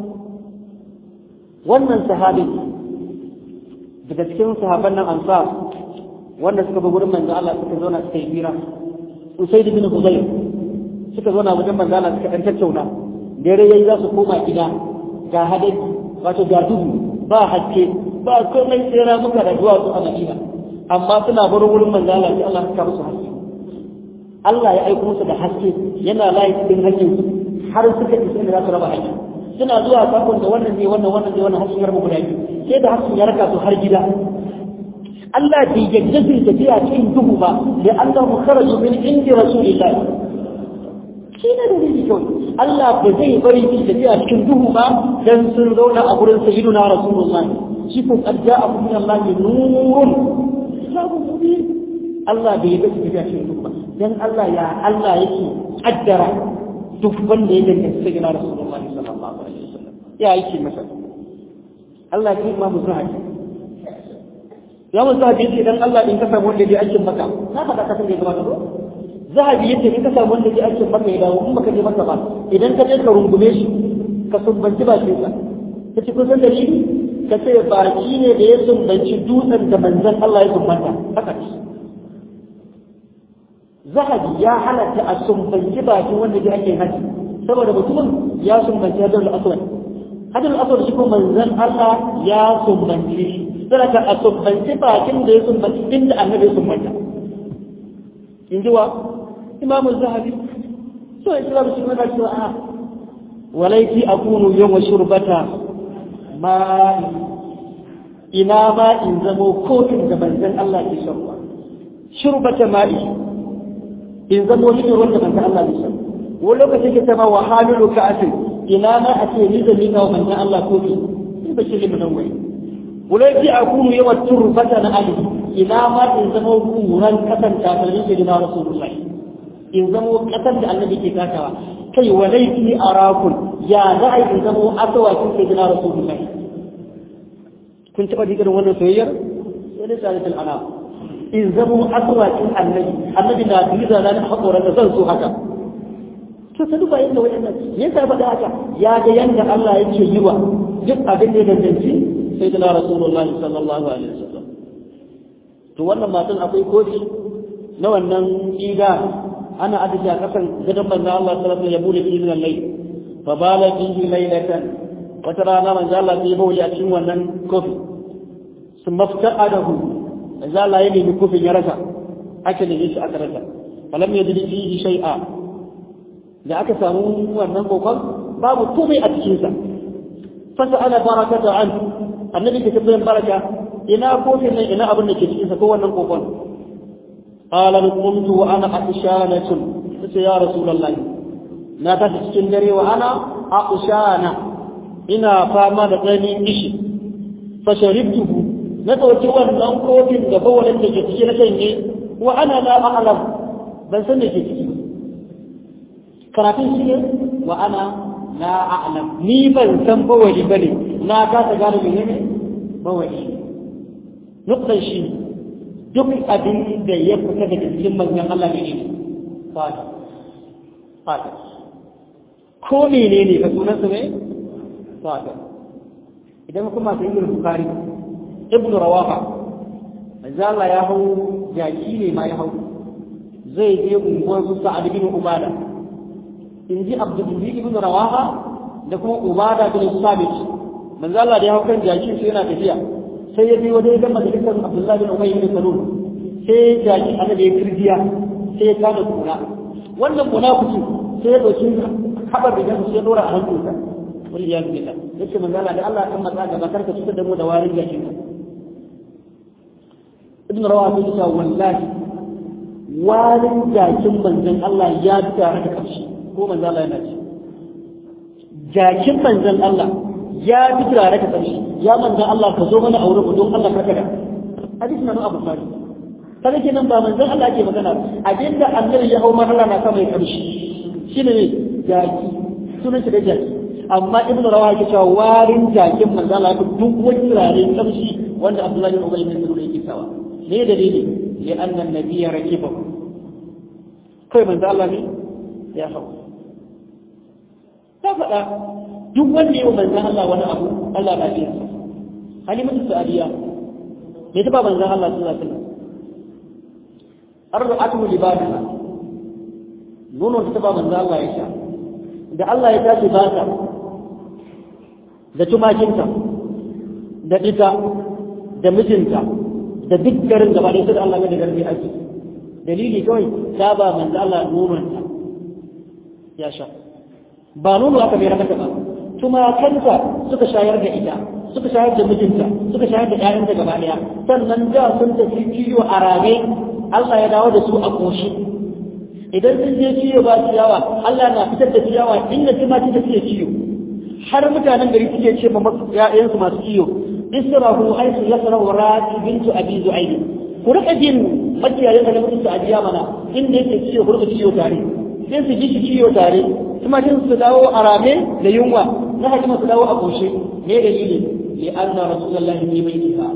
Speaker 1: wannan sahabi daga cikin sahaban nan ansar wanda suka bi gurin manzo Allah suka zauna suka yi hira Usaid bin Hudayr suka zauna wajen manzo Allah suka dan tattauna dare yayi za su koma gida ga hadari wato ga duhu ba haske ba komai sai ramuka da duwatsu a Madina amma suna barin wurin manzo Allah sai Allah ya musu haske Allah ya aiko musu da haske yana layi cikin hakkin har suka isa inda za su raba hakki suna zuwa sakon da wannan ne wannan wannan ne wannan hasken ya raba guda biyu sai da hasken ya raka su har gida Allah bai yadda zai tafiya cikin duhu ba da Allah mu kharaju min indi rasulillah shi ne da dalili kawai Allah ba zai bari su tafiya cikin duhu ba dan sun zauna a gurin sayyiduna rasulullahi shi ko qad ja'akum min Allah nurun kitabun mubin Allah bai yi tafiya cikin duk ba dan Allah ya Allah yake kaddara duk wanda ya danganta sai na Rasulullah sallallahu alaihi wasallam ya yake masa Allah ya kuma musu haƙi ya musu haƙi ce dan Allah in ka samu wanda ya aikin maka na faɗa ka san da ya gabata ko zahabi yace in ka samu wanda ya aikin maka ya dawo in baka je maka ba idan ka je ka rungume shi ka sumbanci bakin sa kace kun san dalili ka ce baki ne da ya sumbanci dutsen da manzon Allah ya sumbanta haka ce zahabi ya halatta a sumbanci bakin wanda ya ake haji saboda mutumin ya sumbanci hadar aswad hadar aswad shi kuma manzon Allah ya sumbanci shi saboda a sumbanci bakin da ya sumbanci inda annabi ya sumbanta in ji wa imamu zahabi so islam shi mana cewa a walaiti akunu yawma shurbata ma ina ma in zamo kofin da manzon Allah ke shan ruwa shurbata ma'i in zamo ni ruwan da manzon Allah ke shan wani lokacin ke sama wa hamilu ka asin ina ma a ce ni zan nika wa manzon Allah kofi in ba shi limin wai walaiti akunu yawa turbata na ali ina ma in zamo kuran kasan takalmin ke na rasulullahi in zamo kasan da annabi ke takawa kai wa laifi arakun ya za a yi zamo asawakin sai gina rasulullahi kun taɓa jikin wannan soyayyar sai da salisul ana in zamo asawakin annabi annabi na biza na haƙoran da zan so haka to ta duba yadda wayannan ya sa faɗa haka ya ga yanda Allah yake yi wa duk abin da ya danganci sai da rasulullahi sallallahu alaihi wasallam to wannan matan akwai kofi na wannan ƙida ana adadi a kasan gadon manzo Allah sallallahu alaihi wasallam ya bude izinin layl fa bala fihi laylatan wata rana manzo Allah sai ya bauli a cikin wannan kofi sun maftaqadahu manzo Allah ya nemi kofin ya rasa aka nemi shi aka rasa falam yajid fihi shay'a da aka samu wannan kokon babu komai a cikin sa fasa ana barakata an annabi ke tabbatar baraka ina kofin nan ina abin da ke cikin sa ko wannan kokon قال قمت وانا عطشانة قلت يا رسول الله na tashi cikin dare wa ana aqshana ina fama da tsananin ishi fa sharibtuhu na dauki wannan kofin da bawalin da ke ciki na shanye wa ana la a'lam ban san da ke ciki karatun shi ne wa ana la a'lam ni ban san bawali bane na kasa gane menene bawali nuktan shi ne duk abin da ya fita daga cikin manzon Allah ne ne fata fata ko mene ne ka sunan su ne fata idan kuma sai ibn bukhari ibn rawaha manzon Allah ya hau jaki ne ma ya hau zai je unguwar su sa'ad bin ubada in ji abdul ibn rawaha da kuma ubada bin sabit manzon Allah da ya hau kan jaki sai yana tafiya sai ya bi wani ga majalisar Abdullahi bin Ubay bin Salul sai ya ji annabi ya kirjiya sai ya kada kuna wannan munafiki sai ya dauki habar da gansu sai ya dora a hannunsa wani ya bi Allah yace manzo Allah da Allah kan matsa gaba karka cutar da mu da warin gashin ka Ibn Rawaha ya ce wallahi warin jakin manzon Allah ya tare da karshe ko manzo Allah yana ci jakin manzon Allah ya fi turare ka ƙarshe ya manzan Allah ka zo mana aure don Allah ka kada hadis na Abu Bakar kaga kenan ba manzan Allah ake magana abinda annabi ya hau ma Allah na kama ya ƙarshe shine ne jaki sunan shi da jaki amma ibnu rawaha yake cewa warin jakin manzan Allah duk wani turare ƙarshe wanda Abdullahi bin Ubay bin Salul yake sawa ne dalili li anna an-nabiyya rakibahu kai manzan Allah ne ya hau ta faɗa duk wanda yau manzan Allah wani abu Allah na biya halimatu sa'adiya me ta ba manzan Allah sallallahu alaihi wasallam ardu'atu libadaha nono ta ba manzan Allah ya sha da Allah ya tashi ba ta da tumakinta da ita da mijinta da duk garin gaba da sai Allah ga da garbi ake dalili kawai ta ba manzan Allah nononta ya sha ba nono aka bai mata ba tumakanta suka shayar da ita suka shayar da mijinta suka shayar da ƴaƴanta gaba ɗaya sannan da sun tafi kiyo a rame Allah ya dawo da su a koshi idan sun je kiyo ba ciyawa Allah na fitar da ciyawa inda tumaki da suke kiyo har mutanen gari suke ce ma ƴaƴansu masu kiyo israhu haythu yasrahu rati bintu abi zu'ayd ku rika jin makiyayen da mutum su ajiya mana inda yake ciwo ku rika ciwo tare sai su ji shi ciwo tare kuma jin su dawo a rame da yunwa na hakima su dawo a koshe me dalili li anna rasulullahi fi baitiha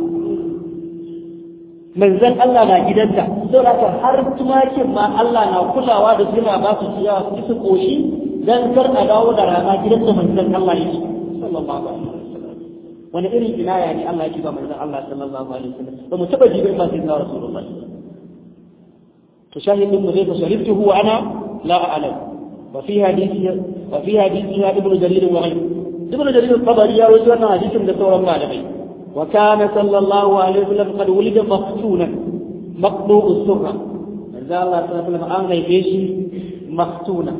Speaker 1: manzon Allah na gidanta saboda har tumakin ma Allah na kulawa da suna ba su ciyawa su su koshi dan kar a dawo da rana gidan da manzon Allah yake sallallahu alaihi wasallam wani irin inaya ne Allah yake ba manzon Allah sallallahu alaihi wasallam ba mu taba jibin ba sai na rasulullah to shahidin mu zai ka shariftuhu wa ana la a'lam wa fi hadisi wa fi hadisi ya ibnu jarir wa ghayr ibnu jarir al-tabari ya rawaito wannan hadisin da sauran malamai wa kana sallallahu alaihi wasallam qad wulida maftunan maqdu'u surra manzo Allah sallallahu alaihi wasallam an haife shi maftuna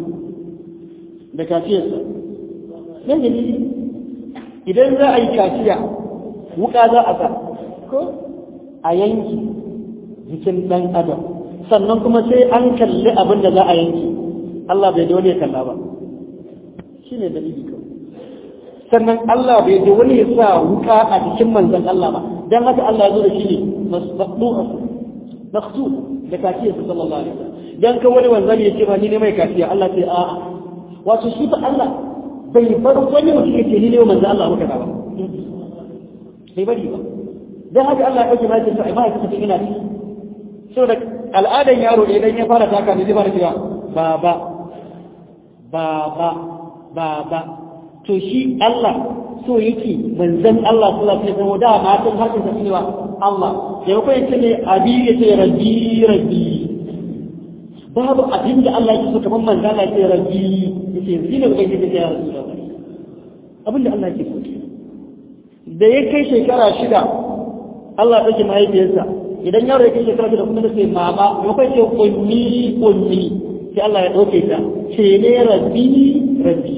Speaker 1: da kafiyarsa ne dalili idan za a yi kaciya wuka za a sa ko a yanki jikin ɗan adam sannan kuma sai an kalli abin da za a yanki Allah bai da wani ya kalla ba shi ne dalili kawai sannan Allah bai da wani ya sa wuka a jikin manzon Allah ba dan haka Allah ya zo da shi ne masdu'a maqsud da kaciyarsa sallallahu alaihi wasallam dan kan wani wanzami ya ce ba ni ne mai kaciya Allah sai a'a wato shi fa Allah bai bar wani mutum yake ni ne manzo Allah muka ba bai bari ba dan haka Allah ya dauke mai sai ba ya tafi ina ci saboda al'adan yaro idan ya fara taka ne zai fara cewa baba baba baba to shi Allah so yake manzon Allah sallallahu alaihi wasallam da matan hakin sa cewa Allah da yau kai ne abi yace rabbi rabbi babu abin da Allah yake so kamar manzon Allah yace rabbi yace yanzu ne kai kike ya rasulullah abin da Allah yake so da ya kai shekara shida Allah ya dauke mahaifiyarsa idan yaro ya kai shekara shida kuma sai mama ya kai ce kunni kunni sai Allah ya dauke ta ce ne rabbi rabbi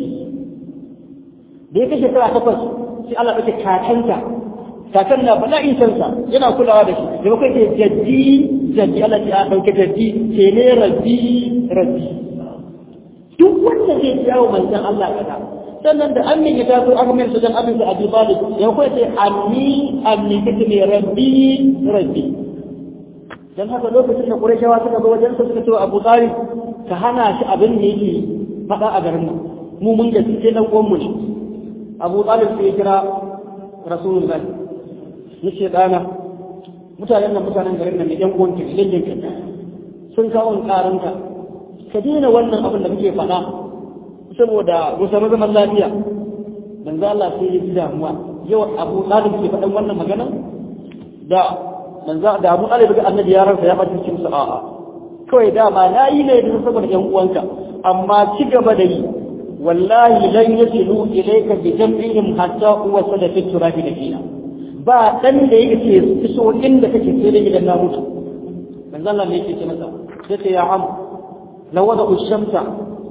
Speaker 1: da ya kai shekara takwas sai Allah ya dauke kakanta kakan na bala insansa yana kulawa da shi da kai ce jaddi jaddi Allah ya dauke jaddi ce ne rabbi rabbi duk wanda zai jawo manzon Allah kada sannan da amin ya taso aka mai sujan abin da Abi Talib ya kai ce anni anni kace ne rabbi rabbi dan haka lokacin da Qurayshawa suka ga wajen sa suka ce Abu Talib ka hana shi abin da yake faɗa a garin nan mu mun ga sai dan uwan mu ne Abu Talib sai ya kira Rasulullahi yace dana mutanen nan mutanen garin nan ne yan uwan ka dangin ka sun kawo karanka ka daina wannan abin da muke faɗa saboda mu samu zaman lafiya manzo Allah sai ya ji damuwa yau Abu Talib ke faɗan wannan magana da manzo da Abu Talib ga annabi ya ransa ya bata cikin sa'a kawai da ba na yi ne da saboda ƴan uwanka amma ci gaba da yi wallahi lan yasilu ilayka bi jam'ihim hatta huwa sadaqat turabi da kina ba dan da yake iso inda kake sai da gidan na mutu manzo Allah ne yake ce masa sai ya am lawada ushamta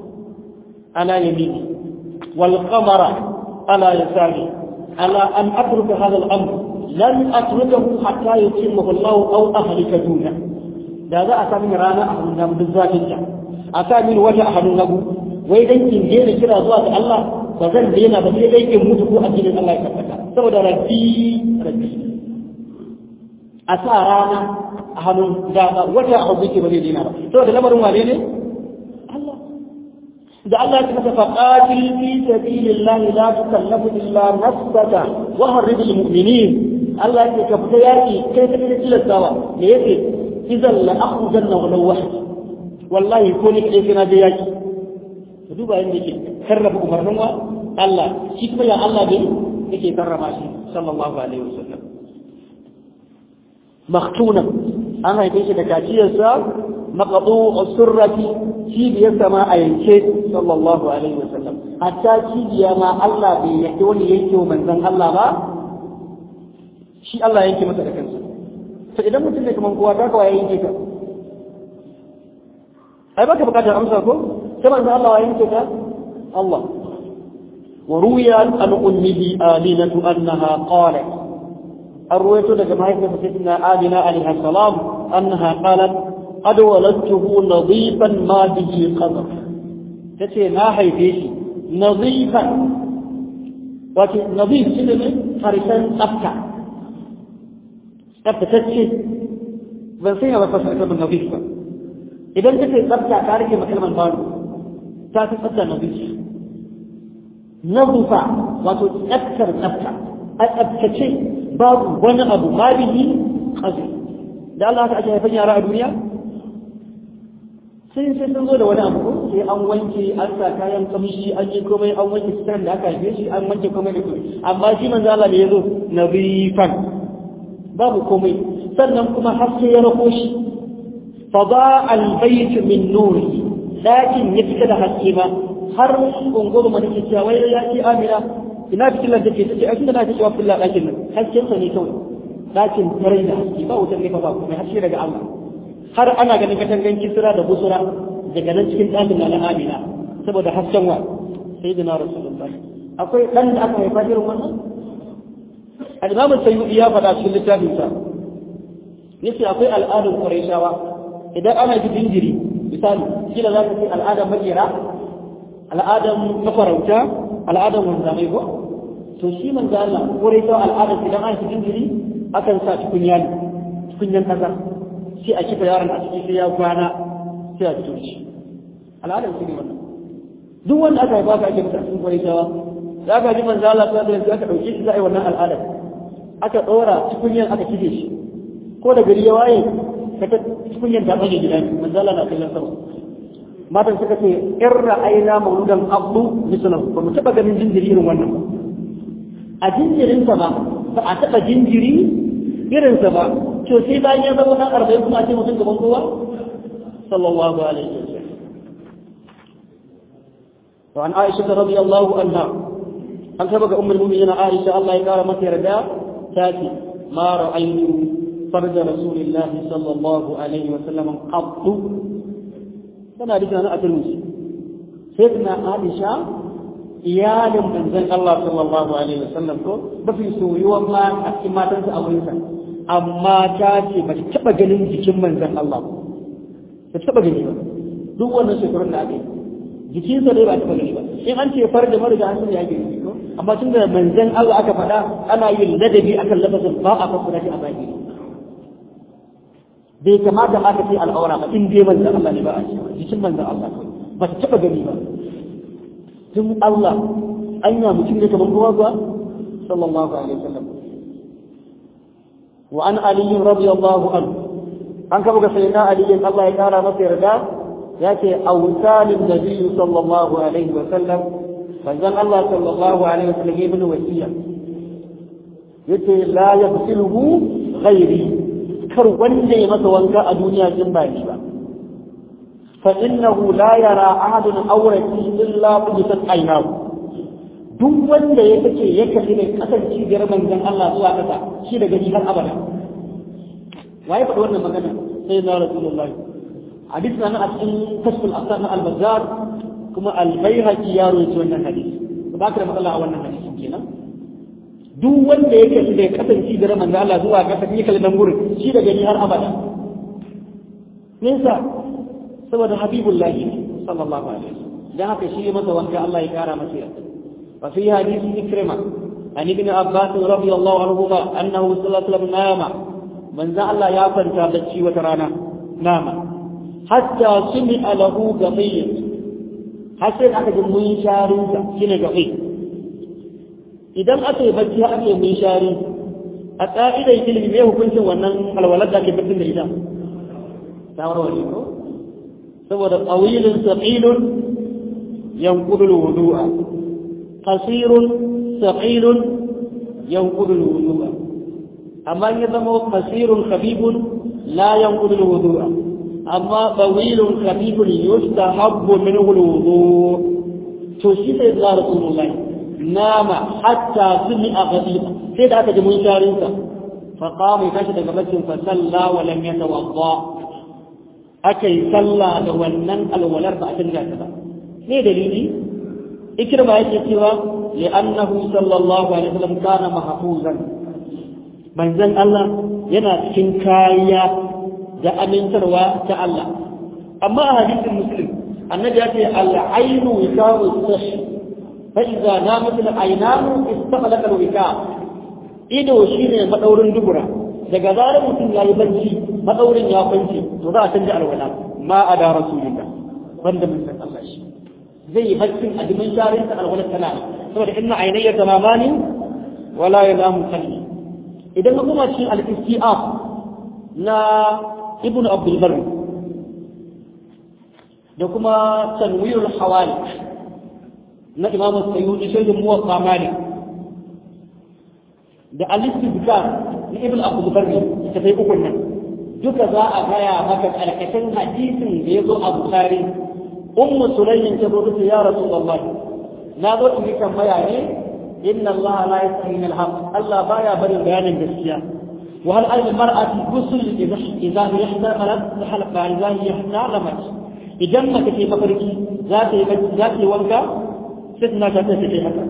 Speaker 1: على يميني والقمر على يساري على أن أترك هذا الأمر لن أتركه حتى يتمه الله أو أهلك دونه da za a sami rana a hannun nan duk zafin ta a sami wata a hannun nagu wai dan in daina kira zuwa ga Allah ba zan daina ba sai dai in mutu ko addinin Allah ya tabbata saboda rabbi rabbi a sa rana a hannun da wata a hannun ke ba zai daina ba saboda lamarin wane ne da Allah ya masa faqatil fi sabilillahi la tukallafu illa nafsaka wa harridil mu'minin Allah ya ka fita yaki kai ta da tilastawa me yake idan la akhrujanna wa law wahid wallahi ko ni kai kana da yaki ka duba yanda yake karraba umarnin wa Allah shi kuma ya Allah ne yake karrama shi sallallahu alaihi wasallam maktuna an haife shi da kaciyarsa maqdu surrati cibiyar sama a yanke sallallahu alaihi wasallam hatta cibiya ma Allah bai yake wani yanke wa manzon Allah ba shi Allah yanke masa da kansa to idan mutum ne kaman kowa ta kawai yanke ka ai baka bukatar amsa ko sai manzon Allah ya yanke ka Allah وروي عن أمه آمنة أنها قالت الرواية لك ما يكتب سيدنا آمنة عليه السلام أنها قالت قد ولدته نظيفا ما به قدر تتي ما هيفيش نظيفا وكي نظيف سنة حرسان أبكى tsaftatacce ban sanya ba fasar kalmar nabis ba idan ka ce tsafta ka rike ma kalmar baro ta fi tsafta nabis nazufa wato tsaftar tsafta a tsaftace babu wani abu ma bihi kazi da Allah haka ake haifan yara a duniya sai sai sun zo da wani abu sai an wanke an sa kayan kamshi an yi komai an wanke sitar da aka haife shi an wanke komai da komai amma shi manzo Allah ne yazo nabifan babu komai sannan kuma haske ya rako shi fa ba al bayt min nuri lakin ya fita da haske ba har unguru mana ke cewa wai ya ce amina ina fitilar take tace a tunda na ce wa fitilar dakin nan hasken sa ne kawai dakin tarai da haske ba wutar ne fa ba komai haske daga Allah har ana ganin katangan kisra da busura daga nan cikin ɗakin na amina saboda hasken wa sai da na rasulullahi akwai ɗan da aka haifa irin wannan al-imam sayyidi ya faɗa cikin littafin sa yace akwai al'adun quraishawa idan ana ji jinjiri misali kila za ka ce al'adar makera al'adar mafarauta al'adar wanzamai ko to shi manzo Allah quraishawa al'adar idan ana ji jinjiri akan sa tukunya ne tukunyan kasa sai a kifa yaron a ciki sai ya kwana sai a fito shi al'adar su ne wannan duk wanda aka haifa ka ake masa cikin kwarishawa za ka ji manzo Allah sallallahu alaihi wasallam aka dauke shi za a yi wannan al'adar aka dora tukunyan aka kife shi ko da gari ya waye ka ta tukunyan ta bage gidan manzo Allah na kallon sama matan suka ce in ra'ayna mauludan abdu mislahu ba mu taba ganin jinjiri irin wannan ba a jinjirinsa ba ba a taba jinjiri irinsa ba to sai bayan ya zama nan arba'in kuma ce mutum gaban kowa sallallahu alaihi wa sallam wa an aisha radiyallahu anha an saba ga ummul mu'minin aisha Allah ya kara mata yarda ta ce ma ra'aytu farja rasulillahi sallallahu alaihi wa sallam qattu tana da kana a turmusi sai tana aisha iyalin manzon Allah sallallahu alaihi wa sallam ko mafi soyuwan ma a cikin matansa a wurinsa amma ta ce ba ta taɓa ganin jikin manzan Allah ba ta taɓa gani ba duk wannan shekarun da aka yi jikinsa dai ba taɓa gani ba in an ce far da mariga an san ya gani ko amma tun da manzan Allah aka faɗa ana yin ladabi akan lafazin ba a fassara shi a baki bai kamata ma ka ce al'aura ba in dai manzan Allah ne ba a cewa jikin manzan Allah ba ta taɓa gani ba tun Allah anya mutum ne kamar kowa kuwa sallallahu alaihi wasallam وعن علي رضي الله عنه an kaba ga sayyidina ali in Allah ya kara masa yarda yace awsalin nabi sallallahu alaihi wa sallam manzon Allah sallallahu alaihi wa sallam ibn wasiya yace la yaghsiluhu ghairi kar wanda ya masa wanka a duniya din ba ni ba fa innahu la yara ahadun awrati illa qudisat aynahu duk wanda ya kace ya kalli mai kasance cibiyar manzon Allah zuwa kasa shi da gani har abada waye faɗi wannan magana sai na rasulullahi hadis na a cikin kashful asar na al-bazzar kuma al-baihaqi ya rawaito wannan hadisi ba ka da matsala a wannan hadisin kenan duk wanda ya kalli mai kasance cibiyar manzon Allah zuwa kasa ya kalli nan gurin shi da gani har abada nisa saboda habibullahi sallallahu alaihi wasallam dan haka shi masa wanka Allah ya kara masa yarda وفي حديث إكرمة عن ابن عباس رضي الله عنهما أنه صلى الله عليه وسلم نام من زعل يا فرتا بتشي وترانا نام حتى سمع له قضية حسن أكد من شارنسا شنو قضية إذا أتي بتشي أكد من شارن أتائدا يتلم بيه كنت ونن الولد ذاك بتن الإدام تاور وليكو سوى طويل ثقيل ينقض الوضوء قصير ثقيل ينقض الوضوء أما إذا هو قصير خفيف لا ينقض الوضوء أما طويل خفيف يستحب منه الوضوء تشير إلى رسول الله نام حتى سمع غضيبا سيد أكد من شارنسا فقام يكشف قبل فصلى ولم يتوضا أكي صلى ونن الولر بعد ذلك ليه دليلي ikirma yake cewa li'annahu sallallahu alaihi wasallam kana mahfuzan manzon Allah yana cikin kariya da amintarwa ta Allah amma a hadisin muslim annabi ya ce al-ainu wikaru sash fa idza namat al-aynanu istaqalat al-wika ido shine madaurin dubura daga zarar mutum ya yi bacci matsaurin ya kwance to za a canja alwala ma a da rasulillah banda mun san Allah shi zai yi baccin a dimin sharin ta alwala tana saboda inna ainayya tamamani wala yanamu qalbi idan ka kuma cikin al-istiaf na ibnu abdul barr da kuma tanwirul hawali na imam sayyidi shaykh muwatta malik da al-istibkar na ibn abu barri ta sai uku nan duka za a gaya maka karkashin hadisin da ya zo a bukari ummu sulayyin ta zo ta ya rasulullah na zo in yi tambaya ne inna allah la yasahi min al-haq allah baya barin bayanin gaskiya wa hal al mar'ati ghusl idha idha yahtamalat halqa idha yahtalamat idan mace ce mafarki za ta yi za ta yi wanka sai tana ta ta ce haka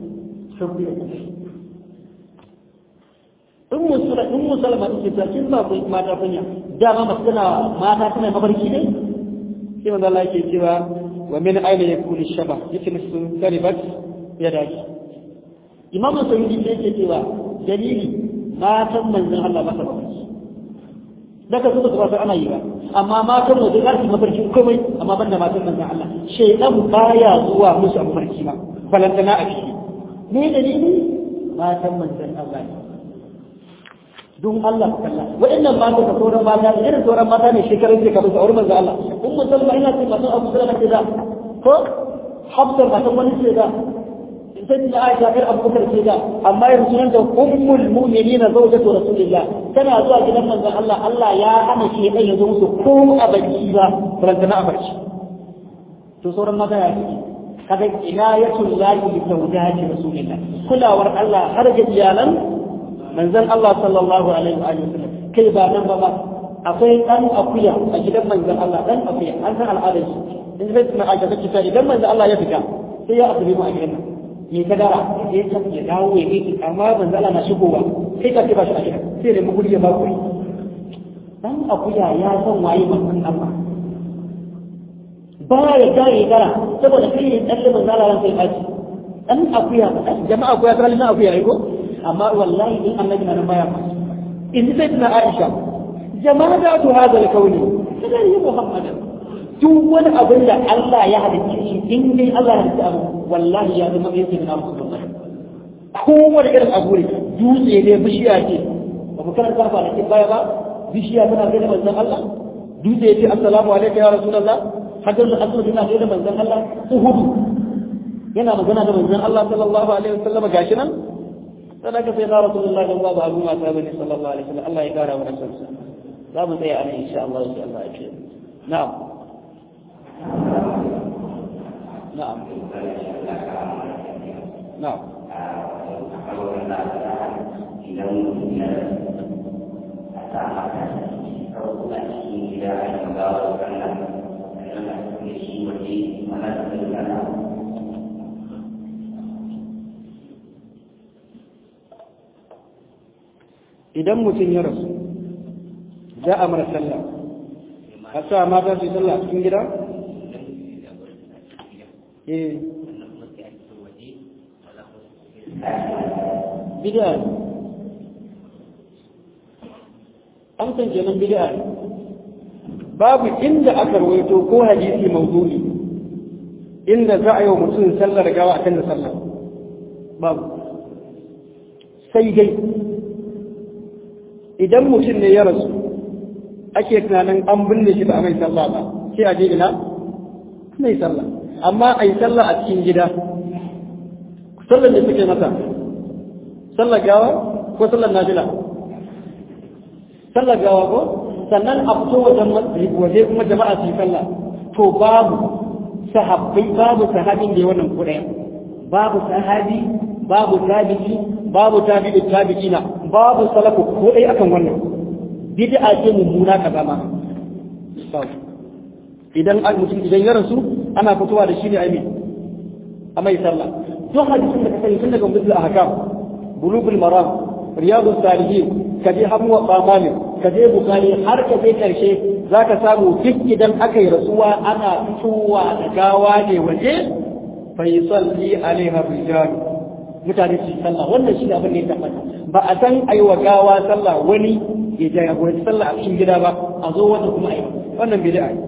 Speaker 1: in musula in musulma take ta kin ba ku mata kunya dama masu tana mata tana mafarki ne sai manzo Allah yake cewa wa min aina yakunu shaba yace musu karibat ya dace imam sayyidi sai yake cewa dalili matan manzon Allah ba ta mafarki daga su ba ana yi ba amma matan waje za su mafarki komai amma banda matan manzon Allah shaytan baya zuwa musu a mafarki ba balantana a ciki me dalili matan manzon Allah ne don Allah kalla waɗannan mata da sauran mata da irin sauran mata ne shekarun da kamar sauran manzo Allah kun musulma ina ce matan Abu Salama ce da ko Hafsa matan wani ce da sai da Aisha kar Abu Bakar ce da amma yanzu nan da ummul mu'minina zawjatu rasulillah tana zuwa gidan manzo Allah Allah ya hana shi dan ya zo musu ko a baki ba barantana a barci to sauran mata ya ce kaga inayatul lahi bi zawjati rasulillah kulawar Allah har ga iyalan manzon Allah sallallahu alaihi wa sallam kai ba nan ba ba akwai dan akuya a gidan manzon Allah dan akuya an san al'adar shi in zai tuna aisha take ta idan manzon Allah ya fita sai ya asibi mu a gidan nan me ka dara ya ta ya dawo ya yi amma manzon Allah na shigowa kai ka ce ba shi a gidan sai da muguri ya ba kuri dan akuya ya san waye manzon Allah ba ya ga ya dara saboda kai ne dan manzon Allah sai ya ci dan akuya jama'a akuya ta halin akuya ne ko amma wallahi in annabi na baya in sai tana Aisha jama'a tu hada al-kauni kada yi Muhammadan duk wani abin da Allah ya halicce shi in dai Allah ya halicce abu wallahi ya zama yake na Muhammad kowane irin abu ne dutse ne bishiya ce ba ku karanta ba da baya ba bishiya tana gaida manzon Allah dutse ya ce assalamu alaikum ya rasulullah hadar da asali tana gaida manzon Allah uhudu yana magana da manzon Allah sallallahu alaihi wasallam gashi nan sadaka sai na rasulullah da babu abu mata bane sallallahu alaihi wasallam Allah ya kara wa rasulsa za mu tsaya anan insha Allah sai Allah ya ce na'am na'am na'am idan mutum ya rasu za a mara sallah a sa mata su yi sallah a cikin gida? eh bid'a an san kenan bid'a babu inda aka rawaito ko hadisi mawdu'i inda za a yi wa mutum sallar gawa akan da sallah babu sai dai idan mutum ne ya rasu ake tunanin an binne shi ba a mai sallah ba sai a je ina mai sallah amma a yi sallah a cikin gida sallar da suke masa sallar gawa ko sallar nafila sallar gawa ko sannan a fito wajen waje kuma jama'a su yi sallah to babu sahabbai babu sahabin da ya wannan kuɗaya babu sahabi babu tabi'i babu tabi'i tabi'ina babu salafu ko dai akan wannan bid'a ce mummuna ka zama idan an mutum idan ya rasu ana fitowa da shi ne ai a mai sallah duk hadisin da ka sani tun daga mutul ahkam bulugul maram riyadus salihin kaje hamu wa malik kaje bukari har ka je karshe zaka samu duk idan aka yi rasuwa ana fitowa da gawa ne waje fa yusalli alaiha rijal mutane su sallah wannan shi abin da ya tabbata ba a san ayi wa gawa sallah wani ya jagoranci sallah a cikin gida ba a zo wata kuma ayi wannan bid'a ne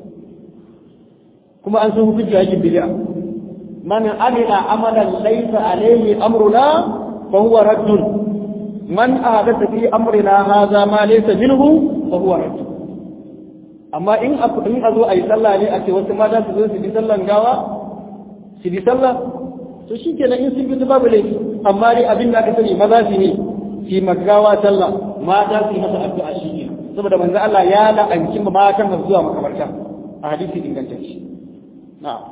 Speaker 1: kuma an san hukunci aikin bid'a man amila amalan laysa alayhi amruna fa huwa raddun man ahadatha fi amrina hadha ma laysa minhu fa huwa raddun amma in a in a zo ayi sallah ne a ce wasu mata su zo su bi sallan gawa su bi sallah to shikenan in sun bi babu laifi amma dai abin da aka sani maza su ne fi magawa sallah mata su yi masa addu'a shi ne saboda manzo Allah ya la'anci matan masu zuwa makabarta a hadisi ingantacce na'am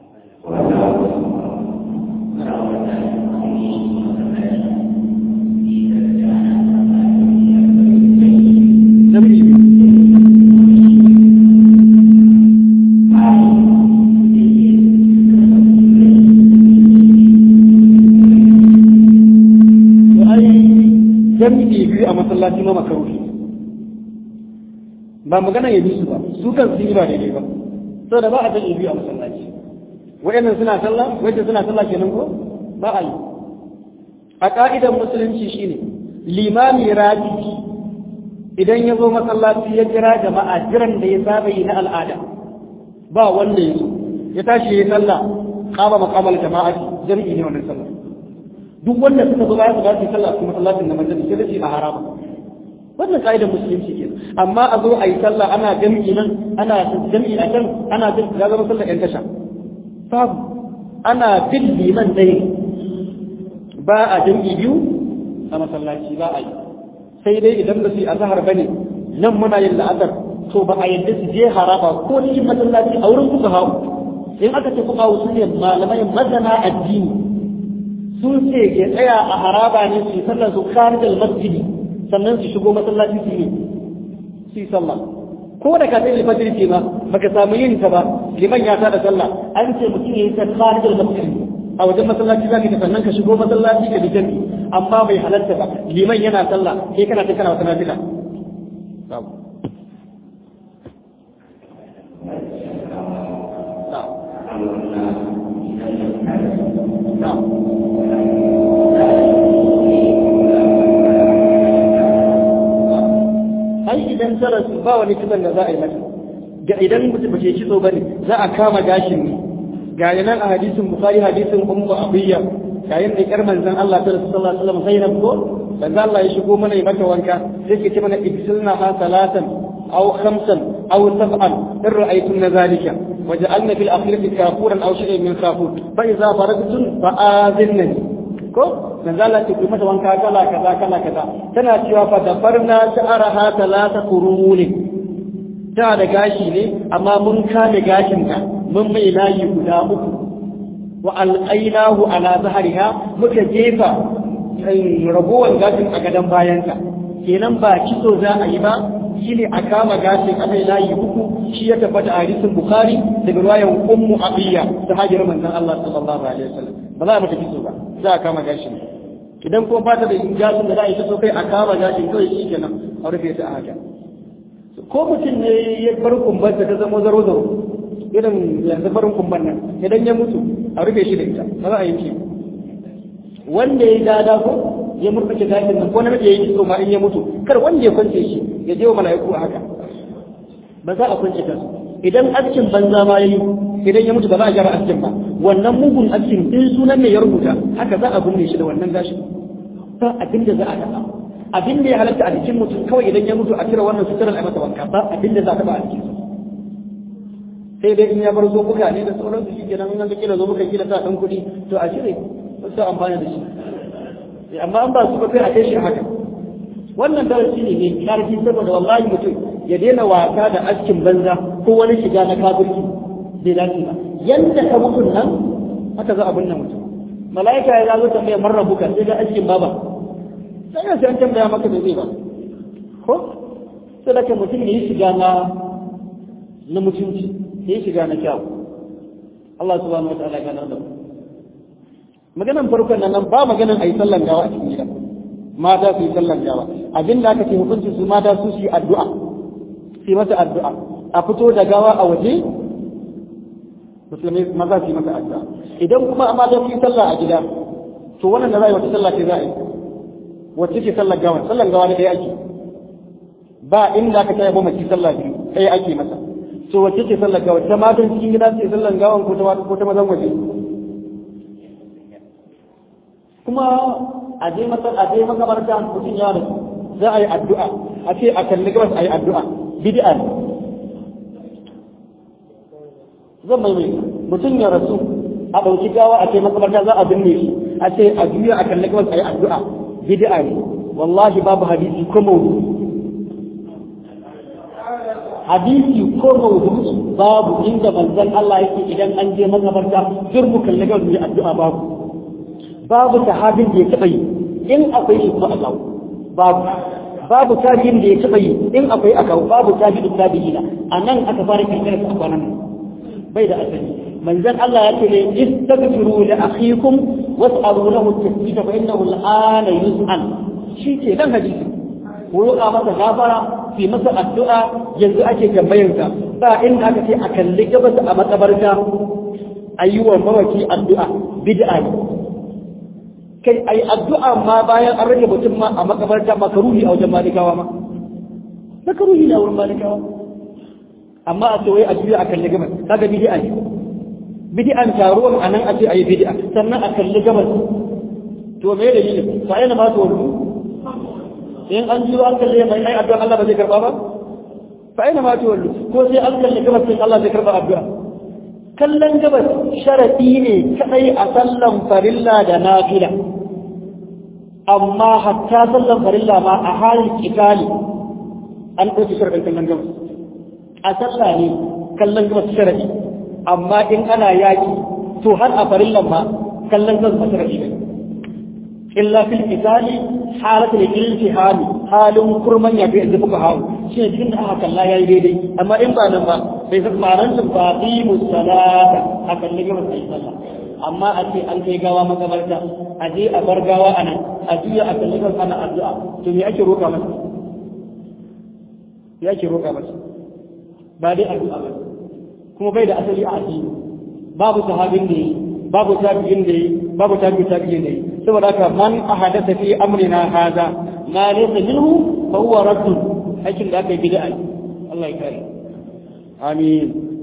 Speaker 1: jami'i biyu a masallaci ma makaruhi ba magana ya bi su ba su kan sun yi ba daidai ba saboda ba a jami'i biyu a masallaci wayannan suna sallah wayannan suna sallah kenan ko ba a yi a ka'idar musulunci shine limami rabi idan ya zo masallaci ya kira jama'a jiran da ya saba yi na al'ada ba wanda ya zo ya tashi ya yi sallah kama makamal jama'a jami'i ne wannan sallah duk wanda suka zo bayan su ba su sallah a masallacin na majalis sai da shi a harama wannan ka'idar musulunci ke amma a zo a yi sallah ana jami'i nan ana jami'i a can ana jin ya zama sallah yan tasha babu ana bin liman ɗaya ba a jami'i biyu a masallaci ba a yi sai dai idan ba su yi azahar ba ne nan muna yin la'asar to ba a yadda su je haraba ko cikin masallaci a wurin kuka hau in aka ce kuka hau su ne malamai mazana addini sun ce ya tsaya a haraba ne su yi sallar su kharijal masjidi sannan su shigo masallaci su yi su yi sallah ko da ka tsaye fajr ce ma baka samu yin ta ba liman ya tada sallah an ce mutum yayi ta kharijal masjidi a wajen masallaci zaka ta sannan ka shigo masallaci ka bi jami'i amma bai halarta ba liman yana sallah kai kana ta kana wata nafila ai idan ta rasu ba wani kisan da za a yi mata ga idan mutum ba ke kitso bane za a kama gashin ne ga nan a hadisin bukhari hadisin ummu abiyya yayin da kar manzon Allah ta rasu sallallahu alaihi wasallam zainab ko manzon Allah ya shigo mana ya mata wanka sai ke ce mana ibsilna ha salatan aw khamsan aw sab'an in ra'aytum zalika waja'alna fil akhirati kafuran aw shay'in min kafur fa idza faragtum fa azinnani ko manzo Allah ce ku mata wanka kala kaza kala kaza tana cewa fa dafarna sha'araha talata quruni ta da gashi ne amma mun kame gashin ta mun mai layi guda uku wa alqainahu ala zahriha muka jefa ragowar gashin a gadan bayanta kenan ba kitso za a yi ba shine a kama gashin a mai layi uku shi ya tabbata a hadisin bukhari daga ruwayan ummu abiya ta hajjar manzon Allah sallallahu alaihi wasallam ba za a mata kitso ba za a kama gashin idan ko fata da gashin da za a yi so kai a kama gashin kawai shi kenan a rufe ta a haka ko mutum ne ya bar kumbar ta zama zaro zaro irin yanzu barin kumbar nan idan ya mutu a rufe shi da ita ba za a yanke wanda ya dada ko ya murkace gashin nan ko na ya yi kitso ma in ya mutu kar wanda ya kwance shi ya je wa mala'iku a haka ba za a kwance kansu idan askin banza ma yayi idan ya mutu ba za a gyara askin ba wannan mugun askin in sunan ne ya rubuta haka za a binne shi da wannan gashin ba abin da za a taɓa abin da ya halatta a jikin mutum kawai idan ya mutu a cire wannan suturar a masa wanka ba abin da za a taɓa a jikin sai dai in ya bar zo buga ne da sauransu shi kenan in ga kila zo buga kila sa ɗan kuɗi to a cire wasu amfani da shi amma an ba su ba kai a kai shi haka wannan darasi ne mai karfi saboda wallahi mutum ya daina wasa da askin banza ko wani shiga na kafirci bai dace ba yanda ka mutun nan haka za a binne mutum mala'ika ya zo tambaya man rabuka sai ga askin baba sai ya san tambaya maka da zai ba ko sai da mutum ne ya shiga na na mutunci ya shiga na kyau Allah subhanahu wa ta'ala ya ganar da mu maganan farkon nan ba maganan ayi sallan gawa a cikin gida mata su yi sallan gawa abin da aka ce hukuncin su mata su yi addu'a su yi masa addu'a a fito da gawa a waje musulmi maza su yi masa addu'a idan kuma amma da yi sallah a gida to wannan da za a yi wata sallah ce za a yi
Speaker 2: wacce ce sallar gawa sallar gawa ne ɗaya ake ba inda aka taya mamaci sallah biyu ɗaya ake masa to wacce ce sallar gawa ta matan cikin gida ce sallar gawan ko ta ko ta mazan waje kuma a je masa a je makabarta mutum ya rasu za a yi addu'a a ce a kalli gabas a yi addu'a bid'a ne zan mai mai mutum ya rasu a ɗauki gawa a ce makabarta za a binne shi a ce a juya a kalli gabas a yi addu'a bid'a ne wallahi babu hadisi ko mawdu hadisi ko mawdu babu inda manzon Allah yake idan an je makabarta duk mu kalli gabas mu yi addu'a babu babu sahabin da ya taɓa yi in akwai shi kuma a kawo babu babu tabi'in da ya taɓa yi in akwai a kawo babu tabi'in tabi'ina a nan aka fara kirkirar su a kwanan nan bai da asali manzon Allah ya ce ne istaghfiru li akhikum was'alu lahu at-tasbita fa innahu al-ana yus'al shi ke dan hadisi ku roƙa masa gafara fi masa addu'a yanzu ake tambayar sa ba inda aka ce a kalli gabas a makabarta ayyuwan mawaki addu'a bid'a ne kai ai addu'a ma bayan an rage mutum ma a makabarta makaruhi a wajen malikawa ma makaruhi ne a wurin malikawa amma a ce wai a juya a kalli gabas kaga bid'a ne bid'an taruwan anan a ce ayi bid'a sannan a kalli gabas to me da yin fa yana ma to in an juya an kalli mai ai addu'a Allah ba zai karba ba fa yana ma to ko sai an kalli gabas sai Allah zai karba addu'a kallon gabas sharadi ne kadai a sallan farilla da nafila amma hatta sallan farilla ma a halin kitali an ɗauki sharadin kallon gabas a sallah ne kallon gabas sharadi amma in ana yaki to har a farillan ma kallon gabas ba sharadi ne illa fil qitali halatul iltiham halin kurman ya ga fuka hawo shi ne cikin da aka kalla yayi daidai amma in ba nan ba bai san ma'anar su ba bi musallata a kalli gabas sai sallah amma a ce an kai gawa makabarta a je a bar gawa a nan a juya a kalli gabas ana addu'a to me ake roƙa masa me ake roƙa masa ba dai addu'a ba kuma bai da asali a addini babu sahabin da yi babu tabi'in da yi babu tabi'in tabi'in da yi saboda haka man ahadatha fi amrina hadha ma laysa minhu fa huwa radd aikin da aka yi bid'a Allah ya kare amin